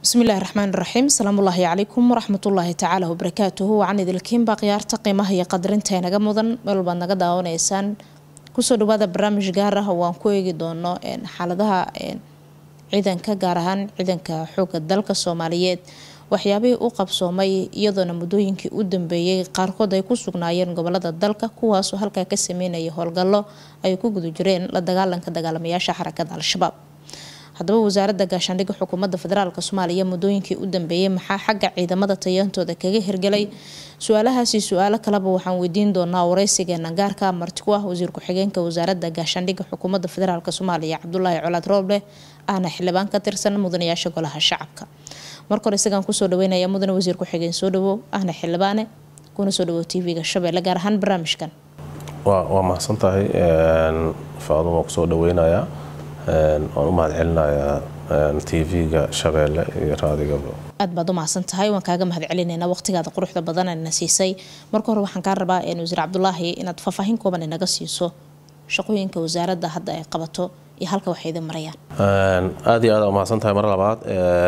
bismillahi raxmaan raxiim salaamullaahi calaykum waraxmatullaahi tacaala wabarakaatuhu wacan idilkiinba khiyaarta qiimaha iyo qadarinta naga mudan meel walbaad naga daawanaysaan kusoo dhawaada barnaamij gaar ah oo aan ku eegi doono xaaladaha ciidanka gaar ahaan ciidanka xooga dalka soomaaliyeed waxyaabihii u qabsoomay iyadoona muddooyinkii u dambeeyey qaarkood ay ku sugnaayeen gobolada dalka kuwaasoo halkaa ka sameynaya howlgallo ay ku guda jireen la dagaalanka dagaalamayaasha xarakada al-shabaab haddaba wasaaradda gaashaandhigga xukuumadda federaalk soomaaliya muddooyinkii u dambeeyey maxaa xagga ciidamada tayantooda kaga hirgelay su-aalahaasi su-aalo kaleba waxaan weydiin doonaa wareysigeena gaarka marti ku ah wasiir ku-xigeenka wasaaradda gaashaandhigga xukuumadda federaalk soomaaliya cabdulaahi colaad rooble ahna xildhibaan ka tirsan mudanayaasha golaha shacabka marka hore isagaan kusoo dhaweynaya mudane wasiir ku-xigeen soo dhawow ahna xildhibaane kuna soo dhawow tv-ga shabeelle gaar ahaan barnaamijkan waa mahadsan tahay faaduma waa kusoo dhaweynayaa waan u mahad celinayaa tv-ga shabeelle iyo raadigaba aad baad u mahadsan tahay waan kaaga mahad celinaynaa waqtigaada quruxda badan na siisay marka hore waxaan kaa rabaa wasiir cabdulaahi inaad faahfaahin kooban inaga siiso shaqooyinka wasaaradda hadda ay qabato iyo halka waxay idin marayaan aad iyo aad umahadsan tahay mar labaad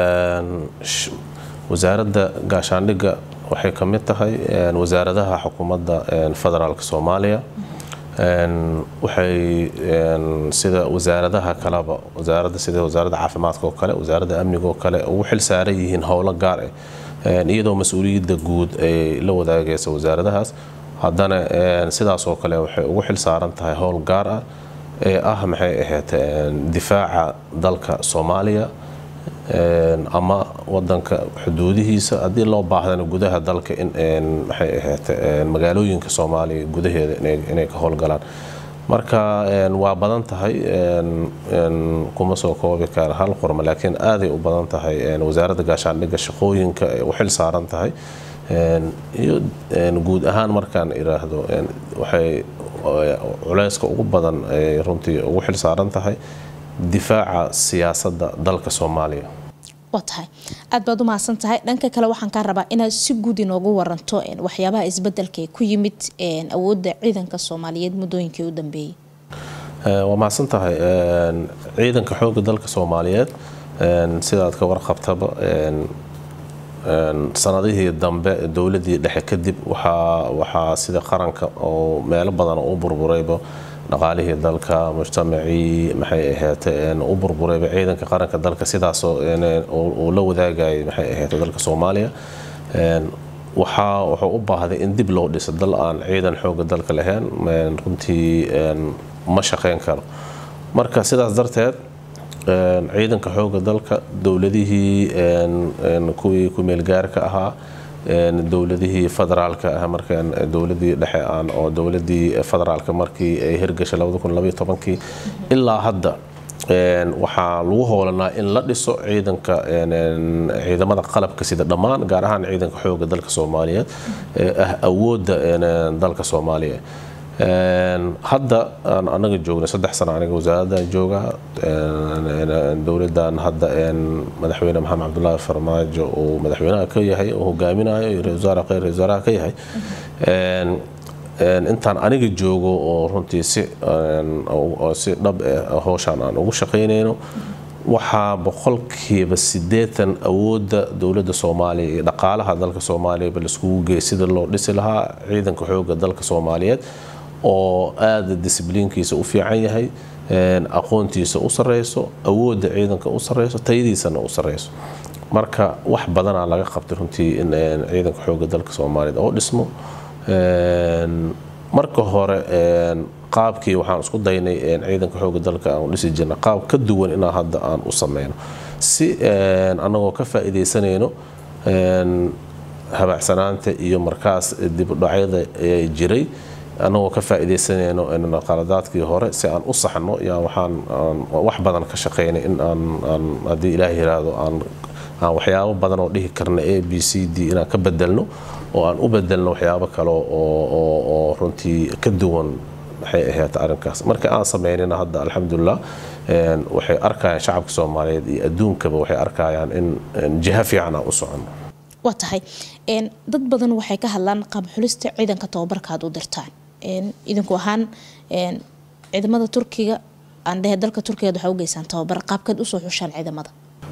wasaaradda gaashaandhigga waxay ka mid tahay wasaaradaha xukuumadda federaalk soomaaliya waxay sida wasaaradaha kaleba wasaaradda sida wasaaradda caafimaadka oo kale wasaaradda amniga oo kale ugu xil saaran yihiin howlo gaar ah iyadoo mas-uuliyadda guud ay la wadaagaysa wasaaradahaas haddana sidaas oo kale waxay ugu xil saaran tahay howl gaar ah ee ah maxay ahayd difaaca dalka soomaaliya ama wadanka xuduudihiisa haddii loo baahdana gudaha dalka in maxay ahayd magaalooyinka soomaaliya gudaheeda inay ka howlgalaan marka waa badan tahay kuma soo koobi kara hal qorma laakiin aaday u badan tahay wasaaradda gaashaandhigga shaqooyinka ay u xil saaran tahay iyo guud ahaan markaan iraahdo waxay culeyska ugu badan ay runtii ugu xil saaran tahay difaaca siyaasadda dalka soomaaliya waa tahay aad baad u mahadsan tahay dhanka kale waxaan kaa rabaa inaad si guud inoogu waranto waxyaabaha isbedelka ku yimid awoodda ciidanka soomaaliyeed muddooyinkii u dambeeyey waa mahadsan tahay ciidanka xoogga dalka soomaaliyeed sidaad ka warqabtaba sanadihii dambe dowladii dhexe kadib waxaa sida qaranka oo meelo badan u burburayba dhaqaalihii dalka mujtamacii maxay ahayd u burburayba ciidanka qaranka dalka sidaasoo uu la wadaagayay maxay ahayd dalka soomaaliya waxaa wuxuu u baahday in dib loo dhiso dal aan ciidan xooga dalka lahayn runtii ma shaqeyn karo marka sidaas darteed ciidanka xooga dalka dowladihii kuwii ku-meelgaarka ahaa dowladihii federaalka ah markaan dowladii dhexe aan oo dowladii federaalka markii ay hirgashay kii ilaa hadda waxaa lagu hoolanaa in la dhiso ciidanka ciidamada qalabka sida dhammaan gaar ahaan ciidanka xooga dalka soomaaliyeed ee ah awoodda dalka soomaaliya hadda aan anaga joognay saddex sano aniga wasaaradan jooga dowladan hadda madaxweyne maxamed cabdulaahi farmaajo uu madaxweynaha ka yahay oo hogaaminayo iyo ra-isul wasaare kheyr ra-isul wasaaraha ka yahay intaan aniga joogo oo runtii si si dhab ah howshaan aan ugu shaqaynayno waxaa boqolkiiba sideetan awoodda dowladda soomaaliya iyo dhaqaalaha dalka soomaaliyaba laiskugu geey sida loo dhisi lahaa ciidanka xooga dalka soomaaliyeed oo aada disbliinkiisa u fiican yahay aqoontiisa u sareyso awoodda ciidanka u sareyso tayadiisana u sareyso marka wax badanaa laga qabtay runtii in ciidanka xooga dalka soomaaliyeed oo dhismo marka hore qaabkii waxaan isku daynay ciidanka xooga dalka aan u dhisi jirna qaab ka duwan inaa hadda aan u sameyno si anagoo ka faa-iideysanayno habaacsanaanta iyo markaas dibudhacyada jiray anagoo ka faa-iideysanayno qaladaadkii hore si aan u saxno yaa waxaan wax badan ka shaqeynay in aan haddii ilaah yiraahdo aan aan waxyaabo badan oo dhihi karna a b c d inaan ka bedelno oo aan u bedelno waxyaabo kale oo runtii ka duwan maxay ahayd arrinkaas marka aan sameynina hadda alxamdulilah waxay arkayaan shacabka soomaaliyeed iyo adduunkaba waxay arkayaan in jiha fiican aan u socono waa tahay dad badan waxay ka hadlaan qaab xulista ciidanka tababarka aad u dirtaan idinku ahaan ciidamada turkiga aan dhehe dalka turkiga waxaa u geysaan tababar qaabkeed usoo xushaan ciidamada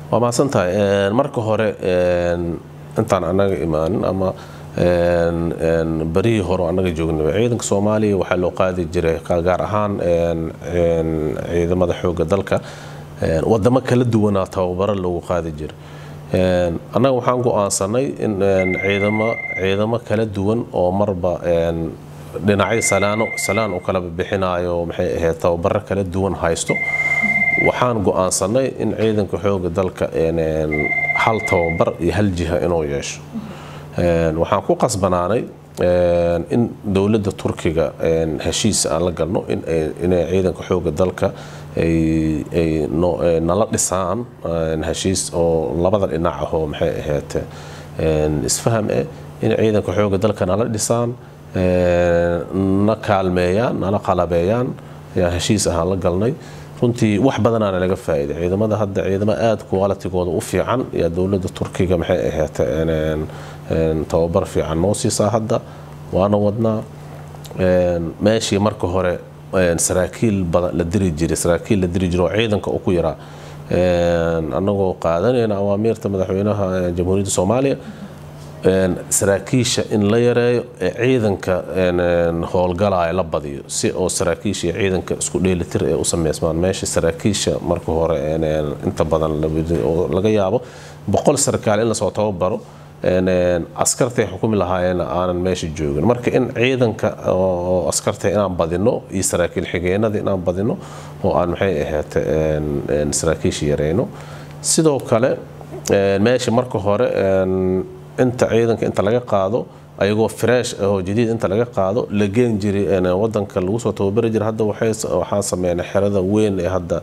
waa mahadsan tahay marka hore intaan annaga imaanin ama barihii hore annaga joognaba ciidanka soomaaliya waxaa loo qaadi jiray gaar ahaan ciidamada xooga dalka wadamo kala duwanaa tababaro loogu qaadi jiray annaga waxaan go-aansanay in ciidamo ciidamo kala duwan oo marba dhinacyo salaano salaan u kala bixinayo maxay ahayd tababaro kala duwan haysto waxaan go-aansanay in ciidanka xooga dalka hal tababar iyo hal jiha inuu yeesho waxaan ku qasbanaanay in dowladda turkiga heshiis aan la galno inay ciidanka xooga dalka ay nala dhisaan heshiis oo labada dhinac ahoo maxay ahayd isfaham eh in ciidanka xooga dalka nala dhisaan na kaalmeeyaan nala qalabeeyaan ayaan heshiis ahaan la galnay runtii wax badanaana laga faa'iiday ciidamada hadda ciidamo aada qualitigooda u fiican yaa dowladda turkiga maxay ahayd tababar fiican noo siisaa hadda waana wadnaa meeshii marka hore saraakiil badan la diri jiray saraakiil la diri jiray oo ciidanka u ku yaraa annagoo qaadanayna awaamiirta madaxweynaha jamhuuriyadda soomaaliya saraakiisha in la yareeyo ee ciidanka howlgalaya la badiyo si oo saraakiisha iyo ciidanka isku dheelitir ee u sameysmaan meesha saraakiisha marka hore inta badan laga yaabo boqol sarkaal in lasoo tababaro askartay xukumi lahaayeen aanan meesha joogin marka in ciidanka oo askarta inaan badino iyo saraakiil xigeenada inaan badino oo aan maxay ahayd saraakiisha yareyno sidoo kale meesha marka hore inta ciidanka inta laga qaado ayagoo fresh oo jadiid inta laga qaado la geen jiray wadanka lagu soo tababari jiray hadda waxaan sameynay xerada weyn ee hadda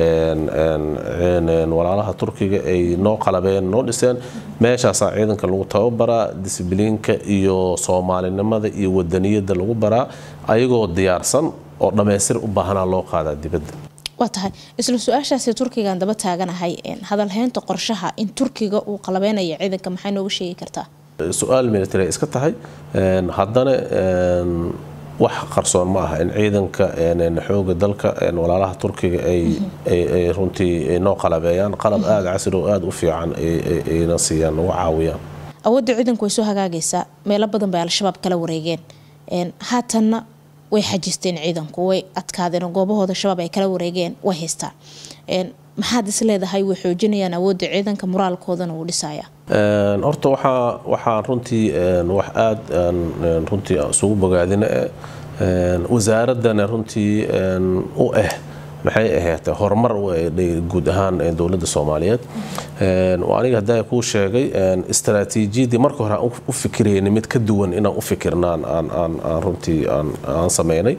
walaalaha turkiga ay noo qalabeen noo dhiseen meeshaasaa ciidanka lagu tababaraa disibliinka iyo soomaalinimada iyo wadaniyada lagu baraa ayagoo diyaarsan oo dhammaystir u baahanaa loo qaadaa dibadda waa tahay isla su-aashaasi turkigaan daba taaganahay hadalhaynta qorshaha in turkiga uu qalabeynayo ciidanka maxay nooga sheegi kartaa su-aal military iska tahay haddana wax qarsoon ma aha in ciidanka xooga dalka walaalaha turkiga ay runtii noo qalabeeyaan qalab aada casri oo aada u fiican ayna siiyaan nagu caawiyaan awoodda ciidanku way soo hagaagaysaa meelo badan bay al-shabaab kala wareegeen haatanna way xajisteen ciidanku way adkaadeen goobahooda shabaab ay kala wareegeen way haystaan maxaad is leedahay way xoojinayaan awoodda ciidanka moraalkoodana wuu dhisaya horta waxaa waxaan runtii wax aada runtii isugu bogaadina wasaaradana runtii u ah maxay ahayd horumar guud ahaan dowladda soomaaliyeed aniga haddaa kuu sheegay istaraatiijiyadii marka hore aan u fikirayna mid ka duwan inaan u fikirnaan aan runtii aan sameynay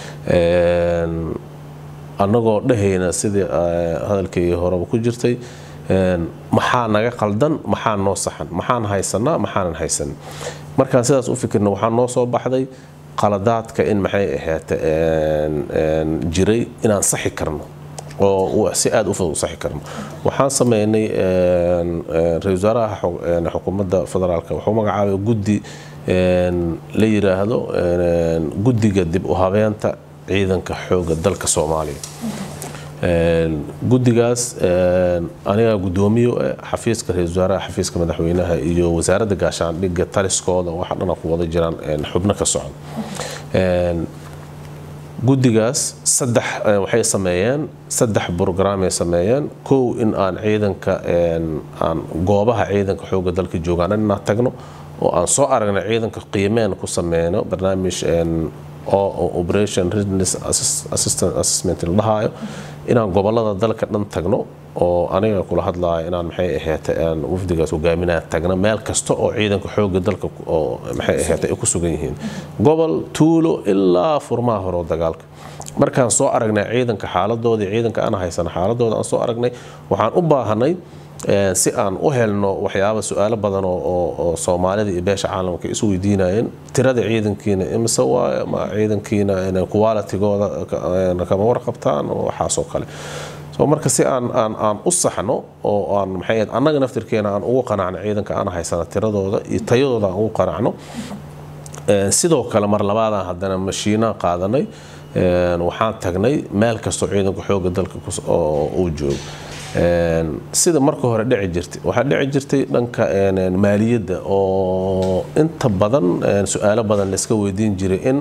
annagoo dhehayna sidii hadalkii horeba ku jirtay maxaa naga qaldan maxaa noo saxan maxaan haysanaa maxaanan haysan markaan sidaas u fikirna waxaa noo soo baxday qaladaadka in maxay ahayd jiray inaan saxi karno oo si aada u fudud u saxi karno waxaan sameynay ra-isul wasaaraha xukuumadda federaalka wuxuu magacaabay guddi la yiraahdo guddiga dib u habeenta ciidanka xooga dalka soomaaliya guddigaas anigaa guddoomiye xafiiska ra-isul wasaaraha xafiiska madaxweynaha iyo wasaaradda gaashaandhigga taliskooda waxa dhana ku wada jiraan xubno ka socda guddigaas saddex waxay sameeyeen saddex brograamay sameeyeen kow in aan ciidanka aan goobaha ciidanka xooga dalka joogaan inaan tagno oo aan soo aragna ciidanka qiimeen ku sameyno barnaamij oo operation readiness assessment la dhahaayo inaan gobolada dalka dhan tagno oo aniga kula hadlaayo inaan maxay ahayd wafdigaas hogaaminaa tagna meel kasta oo ciidanka xooga dalka oo maxay ahayd ay ku sugan yihiin gobol tuulo ilaa furmaha hore oo dagaalka markaan soo aragnay ciidanka xaaladoodii ciidanka aan haysana xaaladooda aan soo aragnay waxaan u baahanay si aan u helno waxyaaba su-aalo badan oo soomaalida iyo beesha caalamka isu weydiinayeen tirada ciidankiina imise waaye ma ciidankiina qualitigooda kama warqabtaan waxaasoo kale so marka si aan aan aan u saxno oo aan maxay annaga naftirkeena aan ugu qanacno ciidanka aan haysana tiradooda iyo tayadooda aan ugu qanacno sidoo kale mar labaadaan haddana mashiinaan qaadanay waxaan tagnay meel kastoo ciidanka xooga dalka uu joogo sida marka hore dhici jirtay waxaa dhici jirtay dhanka maaliyadda oo inta badan su-aalo badan layska weydiin jiray in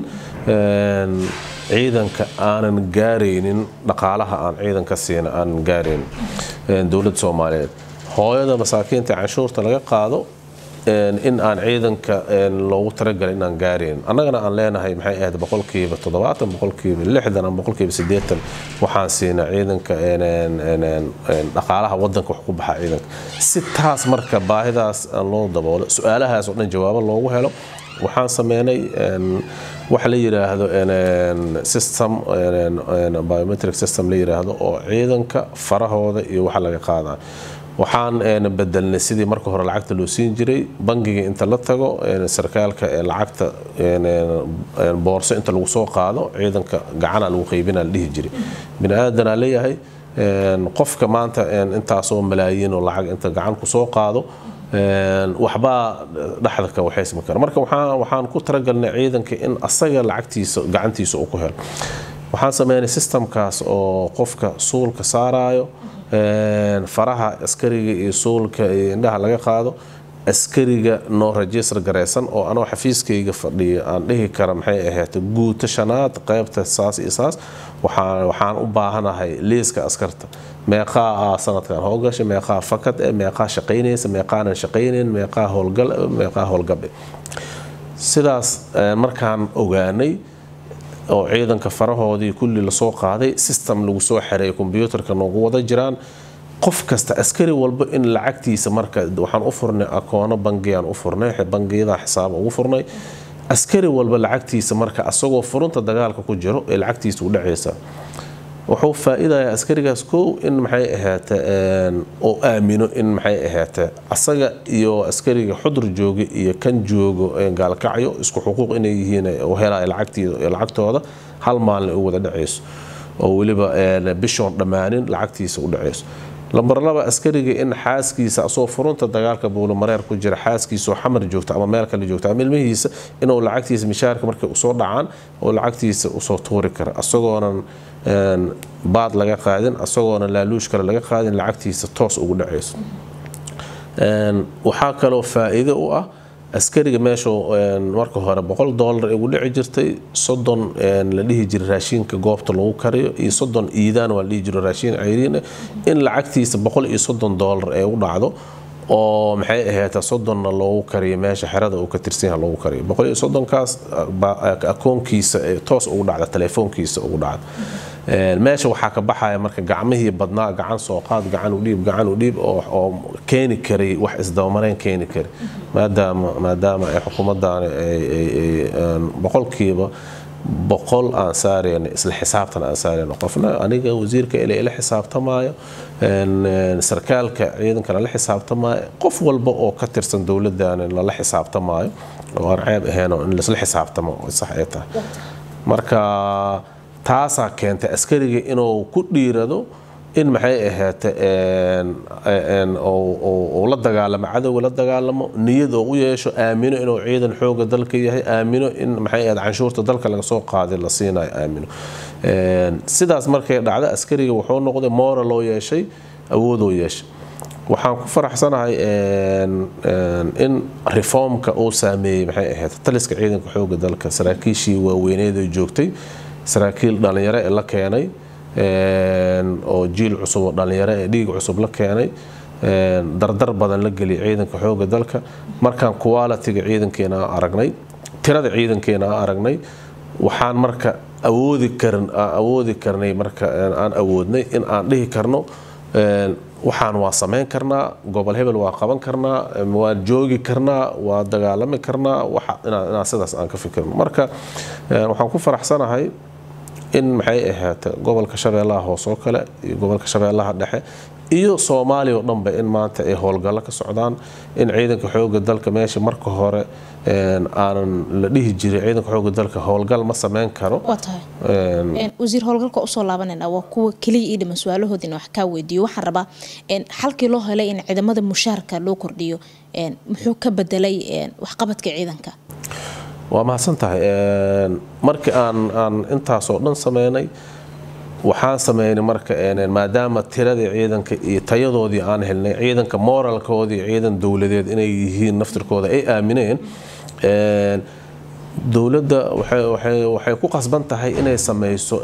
ciidanka aanan gaaraynin dhaqaalaha aan ciidanka siina aanan gaaraynin dowladda soomaaliyeed hooyada masaakiinta canshuurta laga qaado in aan ciidanka loogu talagalay inaan gaarayn annagana aan leenahay maxay ahayd boqolkiiba toddobaatan boqolkiiba lixdan ama boqolkiiba siddeetan waxaan siinaa ciidanka dhaqaalaha wadanka wax ku baxa ciidanka si taas marka baahidaas loo daboolo su-aalahaas oo dhan jawaabo loogu helo waxaan sameynay waxa la yidhaahdo system biometric system la yidhaahdo oo ciidanka farahooda iyo waxa laga qaadaa waxaan bedelnay sidii marka hore lacagta loo siin jiray bangiga inta la tago sarkaalka lacagta boorso inta lagu soo qaado ciidanka gacana lagu qaybina la dhihi jiray bini aadanaa leeyahay qofka maanta intaasoo malaayiin oo lacag inta gacan ku soo qaado waxbaa dhexda ka waxaysmi kara marka waxaan ku talagalnay ciidanka in asaga lacagtiisa gacantiisa uu ku helo waxaan sameynay systemkaas oo qofka suulka saarayo faraha askariga iyo suulka iyo indhaha laga qaado askariga noo rajistar garaysan oo anoo xafiiskayga fadhiya aan dhihi kara maxay ahayd guuto shanaad qaybta saas iyo saas waxaan u baahanahay liiska askarta meeqaa sanadkan howlgasha meeqaa fakad e meeqaa shaqaynaysa meeqaanan shaqaynayn meeqaa howlgal meeqaa howlgabe sidaas markaan ogaanay oo ciidanka farahoodii kulli lasoo qaaday system lagu soo xereeyay kombyuutarka noogu wada jiraan qof kasta askari walba in lacagtiisa marka waxaan u furnay akoono bangiyaan u furnay bangiyada xisaab ugu furnay askari walba lacagtiisa marka asagoo furunta dagaalka ku jiro ee lacagtiisa u dhacaysa wuxuu faa-idayaa askarigaas kow in maxay ahaate oo aamino in maxay ahaate asaga iyo askariga xudur jooga iyo kan joogo gaalkacyo isku xuquuq inay yihiin helaya lacagtooda hal maalin u wada dhacayso oo weliba bishoon dhammaanin lacagtiisa u dhacayso lambar laba askariga in xaaskiisa asoo furunta dagaalka buulomareer ku jira xaaskiisaoo xamar joogta ama meel kale joogta ama ilmihiisa inuu lacagtiisa mishaarka markay usoo dhacaan oo lacagtiisa usoo tuuri kara asagoonan baad laga qaadin asagoona laaluush kale laga qaadin lacagtiisa toos ugu dhacayso waxaa kaloo faa-iido u ah askariga meeshuu marka hore boqol doolar ugu dhici jirtay soddon la dhihi jiray raashiinka goobta lagu kariyo iyo soddon iidaan waa la dhihi jiro raashiin cayriin in lacagtiisa boqol iyo soddon doolar ee u dhacdo oo maxay ahayd soddonna loogu kariyo meesha xerada uu ka tirsanyaha loogu kariyo boqol iyo soddonkaas akoonkiisa toos ugu dhacda telefoonkiisa ugu dhacda meesha waxaa ka baxaya marka gacmihii badnaa gacan soo qaad gacan u dhiib gacan u dhiib oo keeni karay wax isdabamareyn keeni kari maadaama maadaama ay xukuumaddaani boqolkiiba boqol aan saarayno isla xisaabtan aan saarayno qofna aniga wasiirka ile ila xisaabtamaayo sarkaalka ciidankana la xisaabtamaayo qof walba oo ka tirsan dowladdaani lala xisaabtamaayo oo aan ceeb ahaynoo in laisla xisaabtamo sax ay tahay marka taasaa keentay askariga inuu ku dhiirado in maxay ahaate uu la dagaalamo cadowga la dagaalamo niyad oo u yeesho aamino inuu ciidan xooga dalka yahay aamino in maxay ahayd canshuurta dalka laga soo qaaday la siinayo aamino sidaas markay dhacda askariga wuxuu noqday moral oo yeeshay awoodoo yeeshay waxaan ku faraxsanahay in reformka uu saameeyey maxay ahayd taliska ciidanka xooga dalka saraakiishii waaweyneed oo joogtay saraakiil dhallinyaro ee la keenay oo jiil cusub oo dhallinyaro ee dhiig cusub la keenay dardar badan la geliyay ciidanka xooga dalka markaan qualitiga ciidankeena aan aragnay tirada ciidankeena aan aragnay waxaan marka awoodi karin awoodi karnay marka aan awoodnay in aan dhihi karno waxaan waa samayn karnaa gobol hebel waa qaban karnaa waan joogi karnaa waa dagaalami karnaa inaan sidaas aan ka fikirno marka waxaan ku faraxsanahay in maxay ahaate gobolka shabeellaha hoose oo kale iyo gobolka shabeellaha dhexe iyo soomaaliya oo dhanba in maanta ay howlgallo ka socdaan in ciidanka xooga dalka meesha marka hore aanan la dhihi jiray ciidanka xooga dalka howlgal ma sameyn karo waa tahay wasiir howlgalka usoo laabanayna waa kuwa keliya ii dhiman su-aalahoodina wax kaa weydiiyo waxaan rabaa xalkii loo helay in ciidamada mushaarka loo kordhiyo muxuu ka bedelay waxqabadka ciidanka waa mahadsan tahay markii aan aan intaasoo dhan sameynay waxaan sameynay marka maadaama tiradii ciidanka iyo tayadoodii aan helnay ciidanka moralkoodii ciidan dowladeed inay yihiin naftirkooda ay aamineen dowladda waxay ku qasban tahay inay sameyso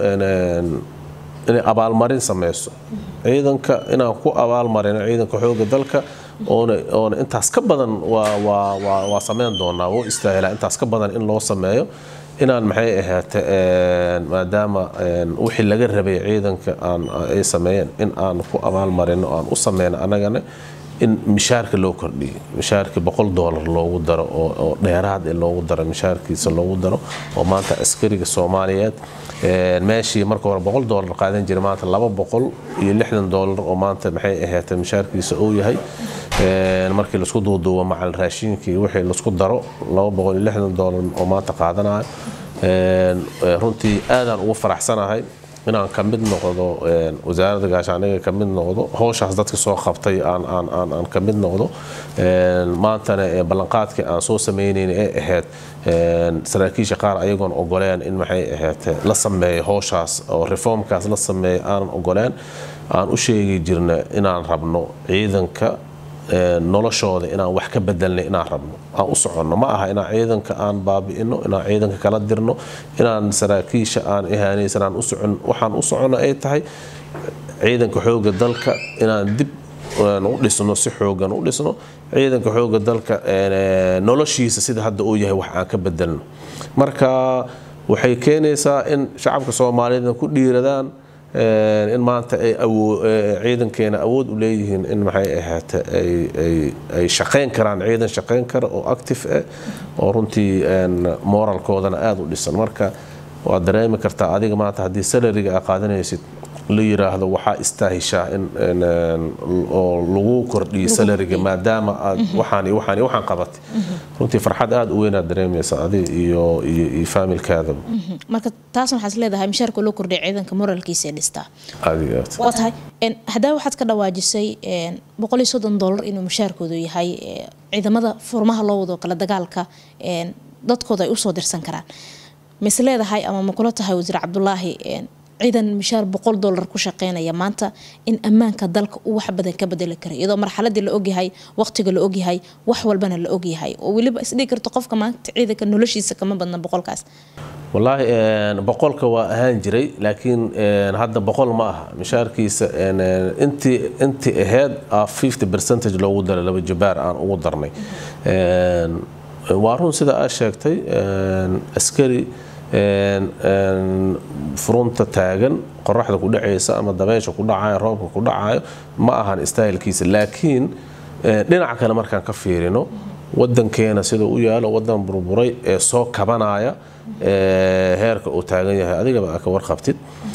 inay abaalmarin sameyso ciidanka inaan ku abaalmarino ciidanka xooga dalka oona intaas ka badan waa sameyn doonaa wuu istaahilaa intaas ka badan in loo sameeyo inaan maxay ahaate maadaama wixii laga rabay ciidanka ay sameeyeen in aan ku abaalmarino aan u sameyno annagana in mishaarka loo kordhiyo mishaarka boqol doolar loogu daro oo dheeraad ee loogu daro mishaarkiisa loogu daro oo maanta askariga soomaaliyeed meeshii marka hore boqol doolar qaadan jiray maanta laba boqol iyo lixdan doolar oo maanta maxay ahaatee mishaarkiisa uu yahay markii laisku duuduubo macal raashiinkii wixii laisku daro laba boqol iyo lixdan doolar oo maanta qaadanayo runtii aadaan ugu faraxsanahay inaan ka mid noqdo wasaaradda gaashaaniga ka mid noqdo howshaas dadka soo qabtay aan ka mid noqdo maantana ballanqaadkii aan soo sameynayna ee ahayd saraakiisha qaar ayagoon ogoleen in maxay ahayd la sameeyo howshaas oo reformkaas la sameeyo aanan ogoleen aan u sheegi jirna inaan rabno ciidanka noloshooda inaan wax ka bedelnay inaan rabno aan u soconno ma aha inaan ciidanka aan baabi'ino inaan ciidanka kala dirno inaan saraakiisha aan ihaanaysan aan u socon waxaan u soconno ay tahay ciidanka xooga dalka inaan dib u dhisno si xoogan u dhisno ciidanka xooga dalka noloshiisa sida hadda uu yahay wax aan ka bedelno marka waxay keenaysaa in shacabka soomaaliyeedna ku dhiiradaan in maanta ay ciidankeena awood u leeyihiin in maxay ahaate ay shaqayn karaan ciidan shaqayn kara oo active ah oo runtii moralkoodana aada u dhisan marka waad dareemi kartaa adiga maanta haddii salariga aa qaadanaysid la yiraahdo waxaa istaahishaa in oo lagu kordhiyo salariga maadaama aad waxaan iyo waxaan iyo waxaan qabatay runtii farxad aada u weynaad dareemaysa adiga iyo iyo iyo faamilkaadaba marka taasna waxaad leedahay mishaarka loo kordhiya ciidanka moralkiisa ee dhistaa adiga aad waa tahay haddaa waxaad ka dhawaajisay boqol iyo soddon dollar inuu mishaarkoodu yahay ciidamada furmaha loo wado kala dagaalka dadkooda ay usoo dirsan karaan mise leedahay ama ma kula tahay wasiir cabdulaahi ciidan mishaar boqol dollar ku shaqeynaya maanta in ammaanka dalka uu wax badan ka bedeli kara iyadoo marxaladii la ogyahay waqtiga la ogyahay wax walbana la ogyahay oo weliba isdhigi karto qofka maanta ciidanka noloshiisa kama badna boqolkaas wallaahi boqolka waa ahaan jiray laakiin hadda boqol ma aha mishaarkiisa intii intii ahayd fifty percentage loogu daray laba jabaar aan ugu darnay waa run sida aad sheegtay askari furunta taagan qoraxda ku dhacaysa ama dabeysha ku dhacayo roobka ku dhacayo ma ahan istaahilkiisa laakiin dhinaca kale markaan ka fiirino wadankeena sida u yaalo wadan burburay ee soo kabanaya heerka uu taagan yahay adigaba aa ka warqabtid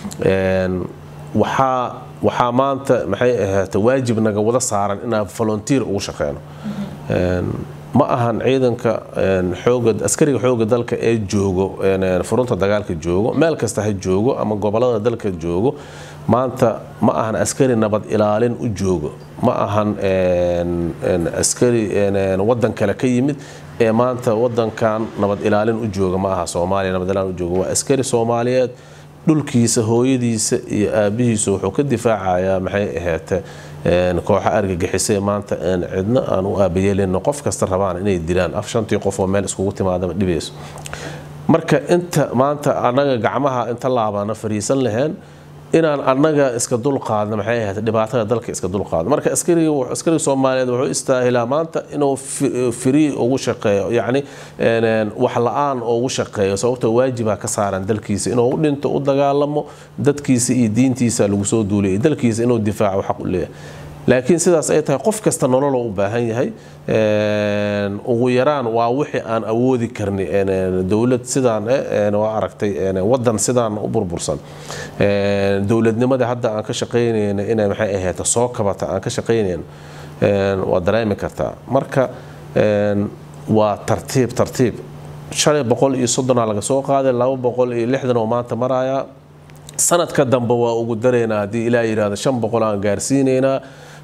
waxaa waxaa maanta maxay ahaata waajib naga wada saaran inaan volunteer ugu shaqeyno ma ahan ciidanka xooga askariga xooga dalka ee joogo furunta dagaalka joogo meel kasta ha joogo ama gobolada dalka joogo maanta ma ahan askari nabad ilaalin u joogo ma ahan askari wadan kale ka yimid ee maanta wadankan nabad ilaalin u jooga ma aha soomaaliya nabad ilaalin u jooga waa askari soomaaliyeed dhulkiisa hooyadiisa iyo aabihiisa wuxuu ka difaacayaa maxay ahaate kooxa argagixisay maanta cidna aan u aabayeelino qof kasta rabaan inay dilaan af shantii qof oo meel iskugu timaadaba dhibayso marka inta maanta annaga gacmaha inta laabana fariisan laheen inaan annaga iska dulqaadno maxay ahayd dhibaatada dalka iska dulqaadno marka askariga askariga soomaaliyeed wuxuu istaahilaa maanta inuu free ugu shaqeeyo yacni wax la-aan ugu shaqeeyo sababtoo waajibaa ka saaran dalkiisa inuu u dhinto u dagaalamo dadkiisa iyo diintiisa lagu soo duuliyay dalkiisa inuu difaaco xaq u leeyahay laakiin sidaas ay tahay qof kasta nololoo u baahan yahay ugu yaraan waa wixii aan awoodi karni dowlad sidaan waa aragtay wadan sidaan u burbursan dowladnimada hadda aan ka shaqaynayna inay maxay ahayd soo kabata aan ka shaqaynayna waa dareemi kartaa marka waa tartiib tartiib shalay boqol iyo soddonaa laga soo qaaday laba boqol iyo lixdan oo maanta maraya sanadka dambe waa ugu daraynaa haddii ilaa yidhahdo shan boqol aan gaarsiinaynaa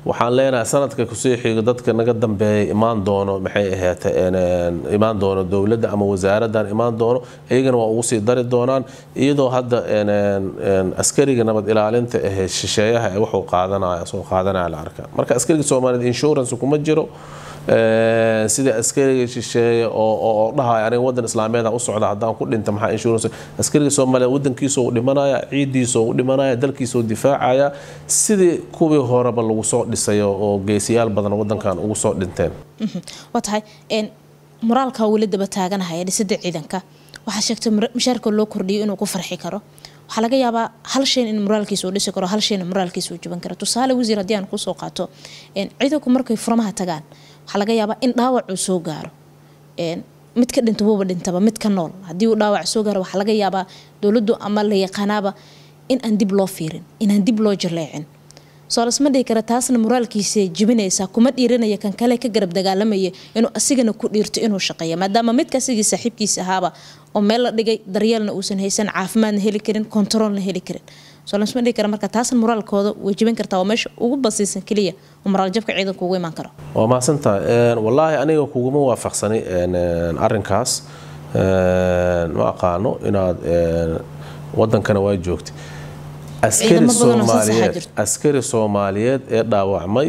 waxaan leenahay sanadka kusii xigo dadka naga dambeeya imaan doono maxay ahayd imaan doono dowladda ama wasaaraddan imaan doono iyagana waa ugu sii dari doonaan iyadoo hadda askariga nabad ilaalinta ahee shisheeyaha ee wuxuu qaadanaya soo qaadanaya la arkaa marka askariga soomaaliyeed insurance kuma jiro sida askariga shisheeye oo dhahaya aniga wadan islaameed u socda haddaan ku dhinta maxaa insurance askariga soomaaliyeed wadankiisa u dhimanaya ciidiisa u dhimanaya dalkiisa u difaacaya sidii kuwii horeba lagu soo dhisayo oo geesiyaal badan wadankan ugu soo dhinteen waa tahay moraalka weli daba taaganahaya dhisida ciidanka waxaa sheegtay mushaarka loo kordhiyo inuu ku farxi karo waxaa laga yaabaa hal shayn in moraalkiisa uu dhisi karo hal shayna moraalkiisa uu jaban karo tusaale wasiir haddii aan kusoo qaato ciidanku markay furmaha tagaan waxaa laga yaabaa in dhaawac uu soo gaaro mid ka dhinta wuuba dhintaba mid ka nool haddii uu dhaawac soo gaaro waxaa laga yaabaa dowladdu ama la yaqaanaaba in aan dib loo fiirin inaan dib loo jaleecin soo lasma dhihi kara taasna moraalkiisa jibinaysaa kuma dhiiranaya kan kale ka garab dagaalamaya inuu asigana ku dhiirto inuu shaqeeya maadaama midka asigii saaxiibkiisa ahaaba oo meel la dhigay daryeelna uusan haysan caafimaadna heli karin kontaroolna heli karin soo lasma dhihi kara marka taasna moraalkooda way jibin kartaa waa meesha ugu basiisan keliya oo moraaljabka ciidanka ugu imaan karo waa mahadsantahay wallaahi aniga kuguma waafaqsani arinkaas ma aqaano inaad wadankana waa joogtay askari soomaaliyeed askari soomaaliyeed ee dhaawacmay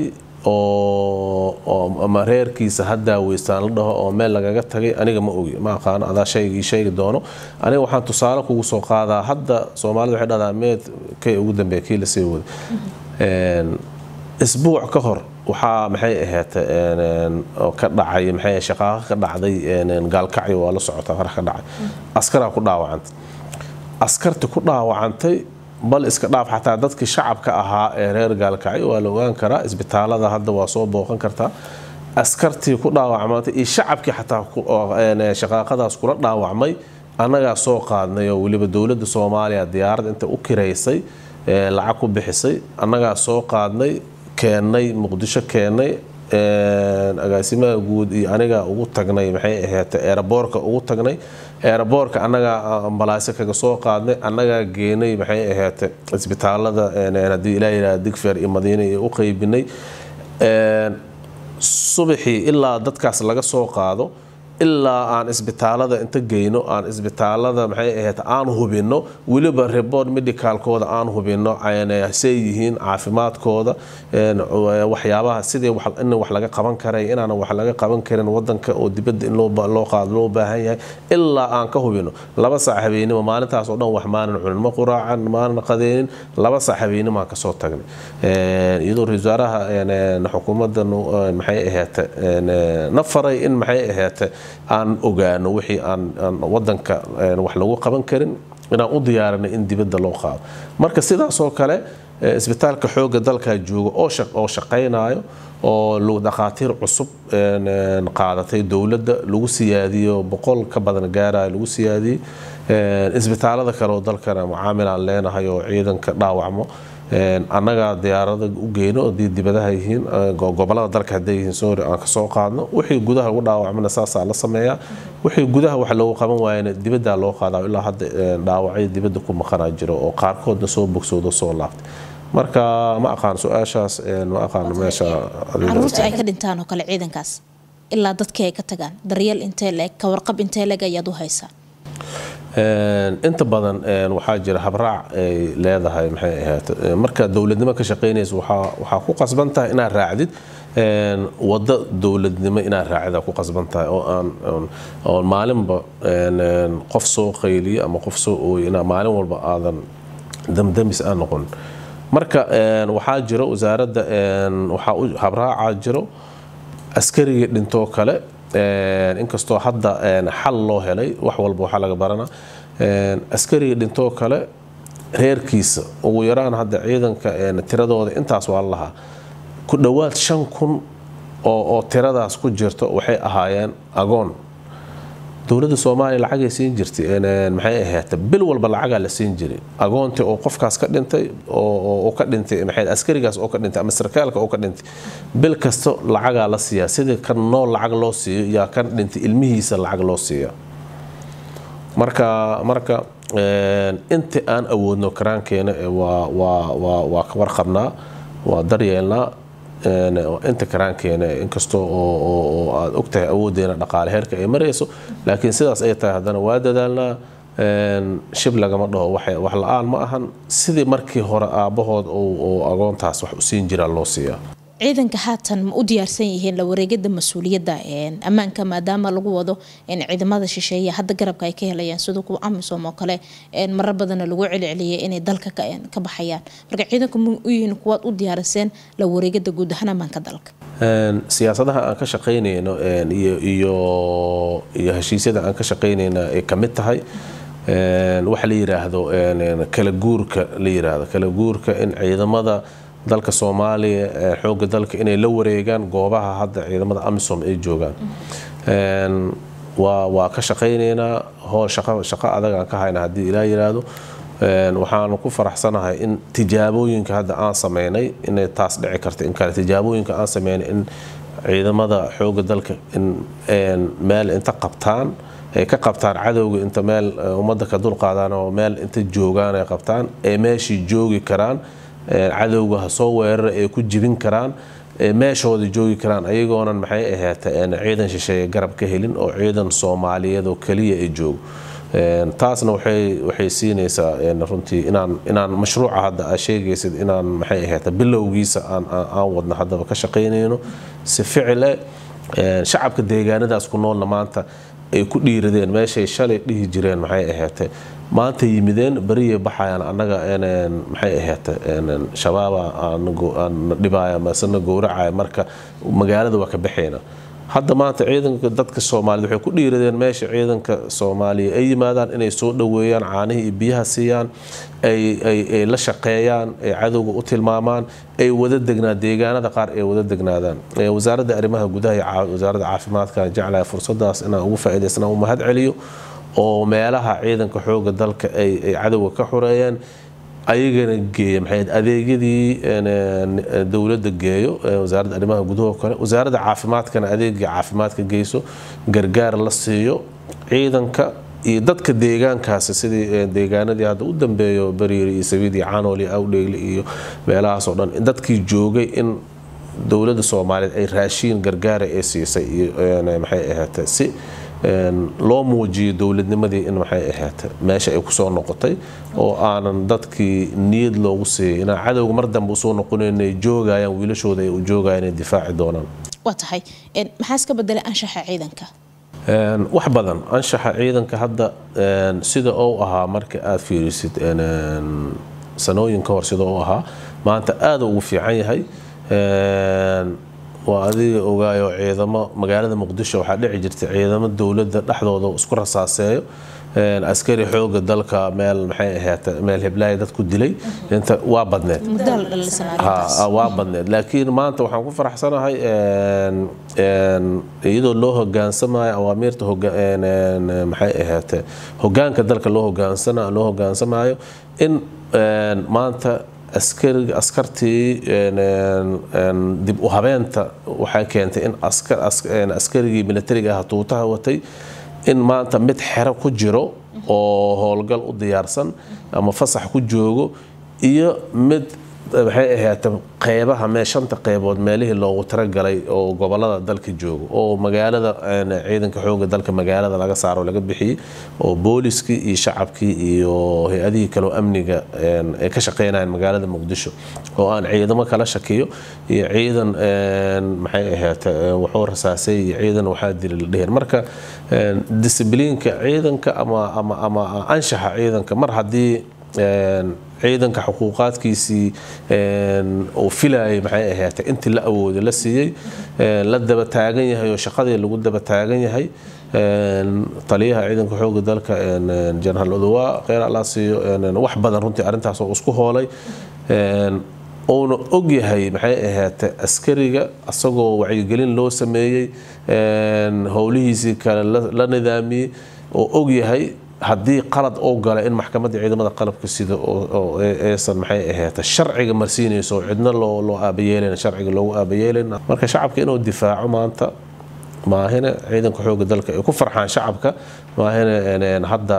oo ama reerkiisa ha daaweystaan la dhaho oo meel lagaga tagay aniga ma ogi ma aqaano adaa shaygii sheegi doono aniga waxaan tusaale kugu soo qaadaa hadda soomaalida waxay dhahdaa meed kay ugu dambeeya kii lasii waday isbuuc ka hor waxaa maxay ahayd ka dhacay maxay shaqaaqa ka dhacday gaalkacyo waa la socotaa qarax ka dhacay askaraa ku dhaawacantay askarti ku dhaawacantay bal iska dhaaf xataa dadkii shacabka ahaa ee reer gaalkacyo waa la ogaan karaa isbitaalada hadda waa soo booqan kartaa askartii ku dhaawacmantay iyo shacabkii xataa shaqaaqadaas kula dhaawacmay annagaa soo qaadnay oo weliba dowladda soomaaliya diyaarad inta u kiraysay lacag ku bixisay annagaa soo qaadnay keennay muqdisho keennay agaasimaha guud iyo aniga ugu tagnay maxay ahayd eeraboorka ugu tagnay eeraboorka annagaa ambalaasyo kaga soo qaadnay annagaa geenay maxay ahayd isbitaalada haddii ilaa yidhaha digfeer iyo madiine iyo u qaybinay subaxii ilaa dadkaas laga soo qaado ilaa aan isbitaalada inta geyno aan isbitaalada maxay ahayd aan hubino weliba report medicalkooda aan hubino say yihiin caafimaadkooda waxyaabaha sidii in wax laga qaban karay inaanan wax laga qaban karin wadanka oo dibadda in loo qaado loo baahan yahay ilaa aan ka hubino laba saac habeenimo maalintaas oo dhan wax maanan cunin ma quraacan maanan qadeynin laba saac habeenimoaan kasoo tagnay iyadoo ra-isul wasaaraha xukuumadda maxay ahayd na faray in maxay ahayd aan ogaano wixii aan wadanka wax lagu qaban karin inaan u diyaarinay in dibadda loo qaado marka sidaasoo kale isbitaalka xooga dalkaa jooga oo shaqaynayo oo dhakhaatiir cusub qaadatay dowladda lagu siyaadiyo boqol ka badan gaaraya lagu siyaadiyey isbitaalada kale oo dalkana mucaamilaan leenahay oo ciidanka dhaawacmo annagaa diyaarada u geyno hadii dibadaha yihiin gobolada dalka haday yihiin soori aan kasoo qaadno wixii gudaha lagu dhaawacmana saasaa la sameeyaa wixii gudaha wax loogu qaban waayana dibaddaa loo qaadaa ilaa hadda dhaawacyo dibadda ku maqanaa jiro oo qaarkoodna soo bogsoodo soo laabtay marka ma aqaan su-aashaas ma aqaan meesha caruurta ay ka dhintaan oo kale ciidankaas ilaa dadkii ay ka tagaan daryeel intee leeg ka warqab intee leeg ayaad u haysaa inta badan waxaa jira habraac ay leedahay maxay ahayd marka dowladnimo ka shaqaynaysa waxaa ku qasban tahay inaad raacdid wado dowladnimo inaad raacida ku qasban tahay oo aan oo maalinba qof soo qayliyo ama qof soo ooyo inaa maalin walba aadan damdamis aan noqon marka waxaa jiro wasaaradda waxaa habraaca jiro askarigii dhintoo kale inkastoo hadda xal loo helay wax walba waxaa laga barana askarigii dhintoo kale reerkiisa ugu yaraan hadda ciidanka tiradooda intaas waa lahaa ku dhowaad shan kun oo tiradaas ku jirto waxay ahaayeen agoon dowladda soomaaliya lacagay siin jirtay maxay ahayd bil walba lacagaa la siin jiray agoontii oo qofkaas ka dhintay oo ka dhintay maxay askarigaas oo ka dhintay ama sarkaalka oo ka dhintay bil kasta lacagaa la siiyaa sidii kan nool lacag loo siiyo yaa kan dhintay ilmihiisa lacag loo siiya marka marka inta aan awoodno karaankeena waa waa waa waa ka warqabnaa waa daryeelnaa inta karaankeena inkastoo oo aad ogtahay awoodeena dhaqaale heerka ay marayso laakiin sidaas ay tahay haddana waa dadaalnaa shib lagama dhaho wax la-aan ma ahan sidii markii hore aabbahood oo agoontaas wax u siin jiraa loo siiyaa ciidanka haatan ma u diyaarsan yihiin la wareegada mas-uuliyadda ammaanka maadaama lagu wado ciidamada shisheeye hadda garabka ay ka helayaan sida kuwa amisom oo kale marar badana lagu celceliyay inay dalka ka baxayaan marka ciidanku ma u yihiin kuwaad u diyaariseen la wareegada guud ahaan ammaanka dalka siyaasadaha aan ka shaqaynayno iyo heshiisyada aan ka shaqaynayna ay ka mid tahay waxa la yiraahdo kala guurka la yiraahdo kala guurka in ciidamada dalka soomaaliya xooga dalka inay la wareegaan goobaha hadda ciidamada amisom ay joogaan waa ka shaqaynaynaa hool shaqo adag aan ka hayna haddii ilaa yiraahdo waxaanu ku faraxsanahay in tijaabooyinka hadda aan sameynay inay taas dhici karta in kale tijaabooyinka aan sameynay in ciidamada xooga dalka in meel inta qabtaan ay ka qabtaan cadowga inta meel ummadda ka dulqaadaan oo meel inta joogaan ay qabtaan ay meeshii joogi karaan cadowga ha soo weerara ay ku jibin karaan meeshooda joogi karaan ayagoonan maxay ahaata ciidan shisheeye garab ka helin oo ciidan soomaaliyeed oo keliya ay joogo taasna waxay siinaysaa runtii inaan mashruuca hadda aa sheegaysid inaan maxay ahaata bilowgiisa aan wadno haddaba ka shaqaynayno si ficile shacabka deegaanadaas ku noolna maanta ay ku dhiiradeen meeshay shalay dhihi jireen maxay ahaatee maanta yimideen beriyay baxayaan annaga maxay ahaate shabaaba na dhibaaya masena gowracaya marka magaalada waa ka baxayna hadda maanta ciidanka dadka soomaaliyed waxay ku dhiiradeen meesha ciidanka soomaaliya ay yimaadaan inay soo dhoweeyaan caanihii iyo biyaha siiyaan ay la shaqeeyaan ay cadowga u tilmaamaan ay wada degnaa deegaanada qaar ay wada degnaadaan wasaaradda arrimaha gudaha iyo wasaaradda caafimaadka jeclaya fursadaas inaan ugu faa'iidaysnaan u mahad celiyo oo meelaha ciidanka xooga dalka ay cadowga ka xoreeyeen ayagana geeya maxay adeegyadii dowladda geeyo wasaaradda arrimaha gudaha kale wasaaradda caafimaadkana adeegii caafimaadka geyso gargaar la siiyo ciidanka iyo dadka deegaankaasi sidii deegaanadii hadda u dambeeyo bariiri iyo sabiid iyo canool iyo awdheegle iyo meelahaasoo dhan dadkii joogay in dowladda soomaaliyeed ay raashiin gargaara ay siisay iyo maxay ahaatee si loo muujiyo dowladnimadii in maxay ahaata meesha ay kusoo noqotay oo aanan dadkii niyad loogu siiyay inaan cadowga mar dambe usoo noqonayn ay joogayaan wiilashooda ay u joogayaan ay difaaci doonaan waa tahay maxaa iska bedelay anshaxa ciidanka wax badan anshaxa ciidanka hadda sida uu ahaa marka aad fiirisid sanooyin ka hor sida uu ahaa maanta aada ugu fiican yahay waa adiga ogaayo ciidamo magaalada muqdisho waxaa dhici jirtay ciidamo dowladda dhexdooda isku rasaaseeyo askari xooga dalka meel maxay ahaata meel heblaaya dad ku dilay inta waa badneed waa badneed laakiin maanta waxaan ku faraxsanahay iyadoo loo hogaansamayo awaamiirta maxay ahaate hogaanka dalka loo hogaansana loo hogaansamayo in maanta askariga askartii dib u habeenta waxay keentay in askarigii militariga ah tuutaha watay in maanta mid xero ku jiro oo howlgal u diyaarsan ama fasax ku joogo iyo mid maxay ahaata qeybaha mee shanta qeybood meelihii loogu talagalay oo gobolada dalka joogo oo magaalada ciidanka xooga dalka magaalada laga saaro laga bixiyey oo booliskii iyo shacabkii iyo hay-adihii kaleo amniga ay ka shaqeynayaan magaalada muqdisho oo aan ciidamo kala shakiyo iyo ciidan maxay ahaata wuxuu rasaasay iyo ciidan waxaa dili la dhihin marka disibliinka ciidanka ama ama ama anshaxa ciidanka mar haddii ciidanka xuquuqaadkiisii uu filayay maxay ahaatay intii la awooday la siiyey la daba taagan yahay oo shaqadii lagu daba taagan yahay taliyaha ciidanka xooga dalka jenaraal odowa kheyr allah siiyo wax badan runtii arrintaas oo isku hoolay uuna og yahay maxay ahaatay askariga asagoo wacyigelin loo sameeyey howlihiisii kale la nidaamiyey oo og yahay haddii qalad oo gala in maxkamadda ciidamada qalabka sida aysan maxay ahaata sharciga marsiinayso cidna loo loo aabayeelayn sharciga loogu aabayeelayn marka shacabka inuu difaaco maanta maahina ciidanka xooga dalka ay ku farxaan shacabka maahina hadda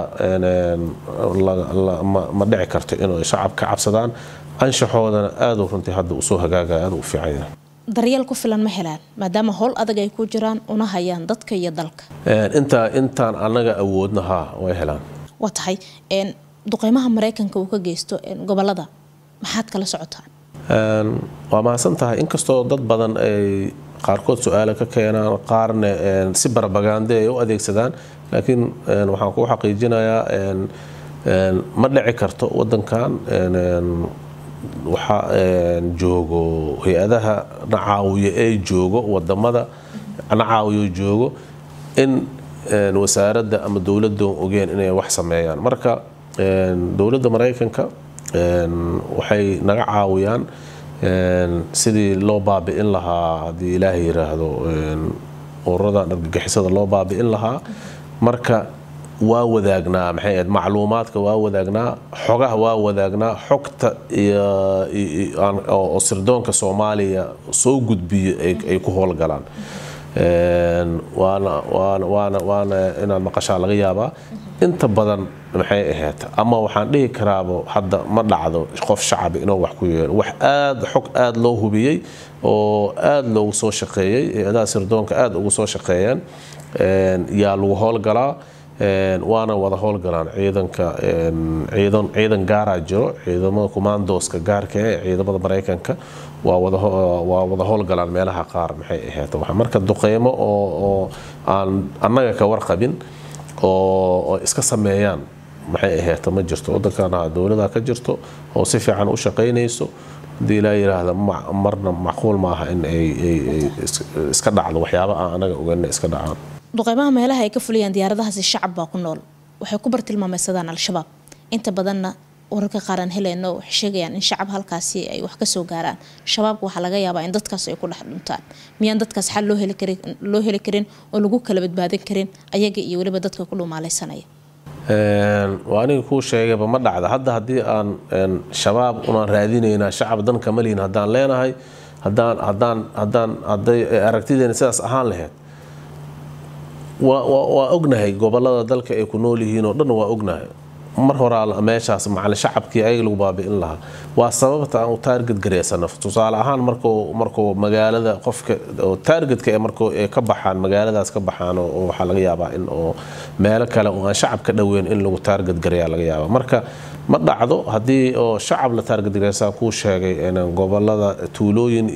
ma dhici karto inuu shacab ka cabsadaan anshaxoodana aada runtii hadda usoo hagaagaya aada u fiican yahay daryeel ku filan ma helaan maadaama howl adag ay ku jiraan una hayaan dadka iyo dalka inta intaan annaga awoodna haa way helaan waa tahay duqeymaha maraykanka uu ka geysto gobolada maxaad kala socotaan waa mahadsan tahay inkastoo dad badan ay qaarkood su-aala ka keenaan qaarna si barbagande ay u adeegsadaan laakiin waxaan kuu xaqiijinayaa ma dhici karto wadankan waxa joogo hay-adaha nacaawiya ee joogo wadamada nacaawiyo joogo in wasaaradda ama dowladda ogeen inay wax sameeyaan marka dowladda maraykanka waxay naga caawiyaan sidii loo baabi'in lahaa haddii ilaahay yiraahdo ururadan argagixisada loo baabi'in lahaa marka waa wadaagnaa maxay ahayd macluumaadka waa wadaagnaa xogaha waa wadaagnaa xogta oo sirdoonka soomaaliya soo gudbiyo ay ku howlgalaan waana inaad maqashaa laga yaabaa inta badan maxay ahayd ama waxaan dhihi karaabo hadda ma dhacdo qof shacabi inuu wax ku yeelo wax aad xog aad loo hubiyey oo aad loogu soo shaqeeyey hay-adaha sirdoonka aad ugu soo shaqeeyeen yaa lagu howlgalaa waana wada howlgalaan ciidanka ciidan ciidan gaaraa jiro ciidamada commandoska gaarka ee ciidamada maraykanka waa wada waa wada howlgalaan meelaha qaar maxay ahayd marka duqeymo oo oo aan annaga ka warqabin oo iska sameeyaan maxay ahayd ma jirto wadankana dowlada ka jirto oo si fiican u shaqaynayso hadii ilaa yiraahda marna macquul maaha in ay iska dhacdo waxyaaba aan anaga ogeena iska dhacaan duqeymaha meelaha ay ka fuliyaan diyaaradahaasi shacab baa ku nool waxay ku bartilmaameysadaan al-shabaab inta badanna wararka qaar aan helayno waxay sheegayaan in shacab halkaasi ay wax kasoo gaaraan shabaabka waxaa laga yaabaa in dadkaas ay ku dhex dhuntaan miyaan dadkaas xal loo heli karin loo heli karin oo lagu kala badbaadin karin ayaga iyo weliba dadka ku dhumaaleysanaya waa aniga kuu sheegayba ma dhacda hadda haddii aan shabaab unaan raadinaynaa shacab dan kama lihin haddaan leenahay haddaan haddaan haddaan hadday aragtideena sidaas ahaan lahayd waa ognahay gobolada dalka ay ku nool yihiin oo dhan waa ognahay mar horaa meeshaas macalin shacabkii ayaga lagu baabi'in lahaa waa sababta aan u taarget gareysano tusaale ahaan markuu markuu magaalada qofka taargetka ee markuu ay ka baxaan magaaladaas ka baxaan oo waxaa laga yaabaa in oo meelo kale oo aan shacab ka dhoweyn in lagu taarget gareeyaa laga yaabaa marka ma dhacdo haddii oo shacab la taarget gareysaa kuu sheegay gobolada tuulooyin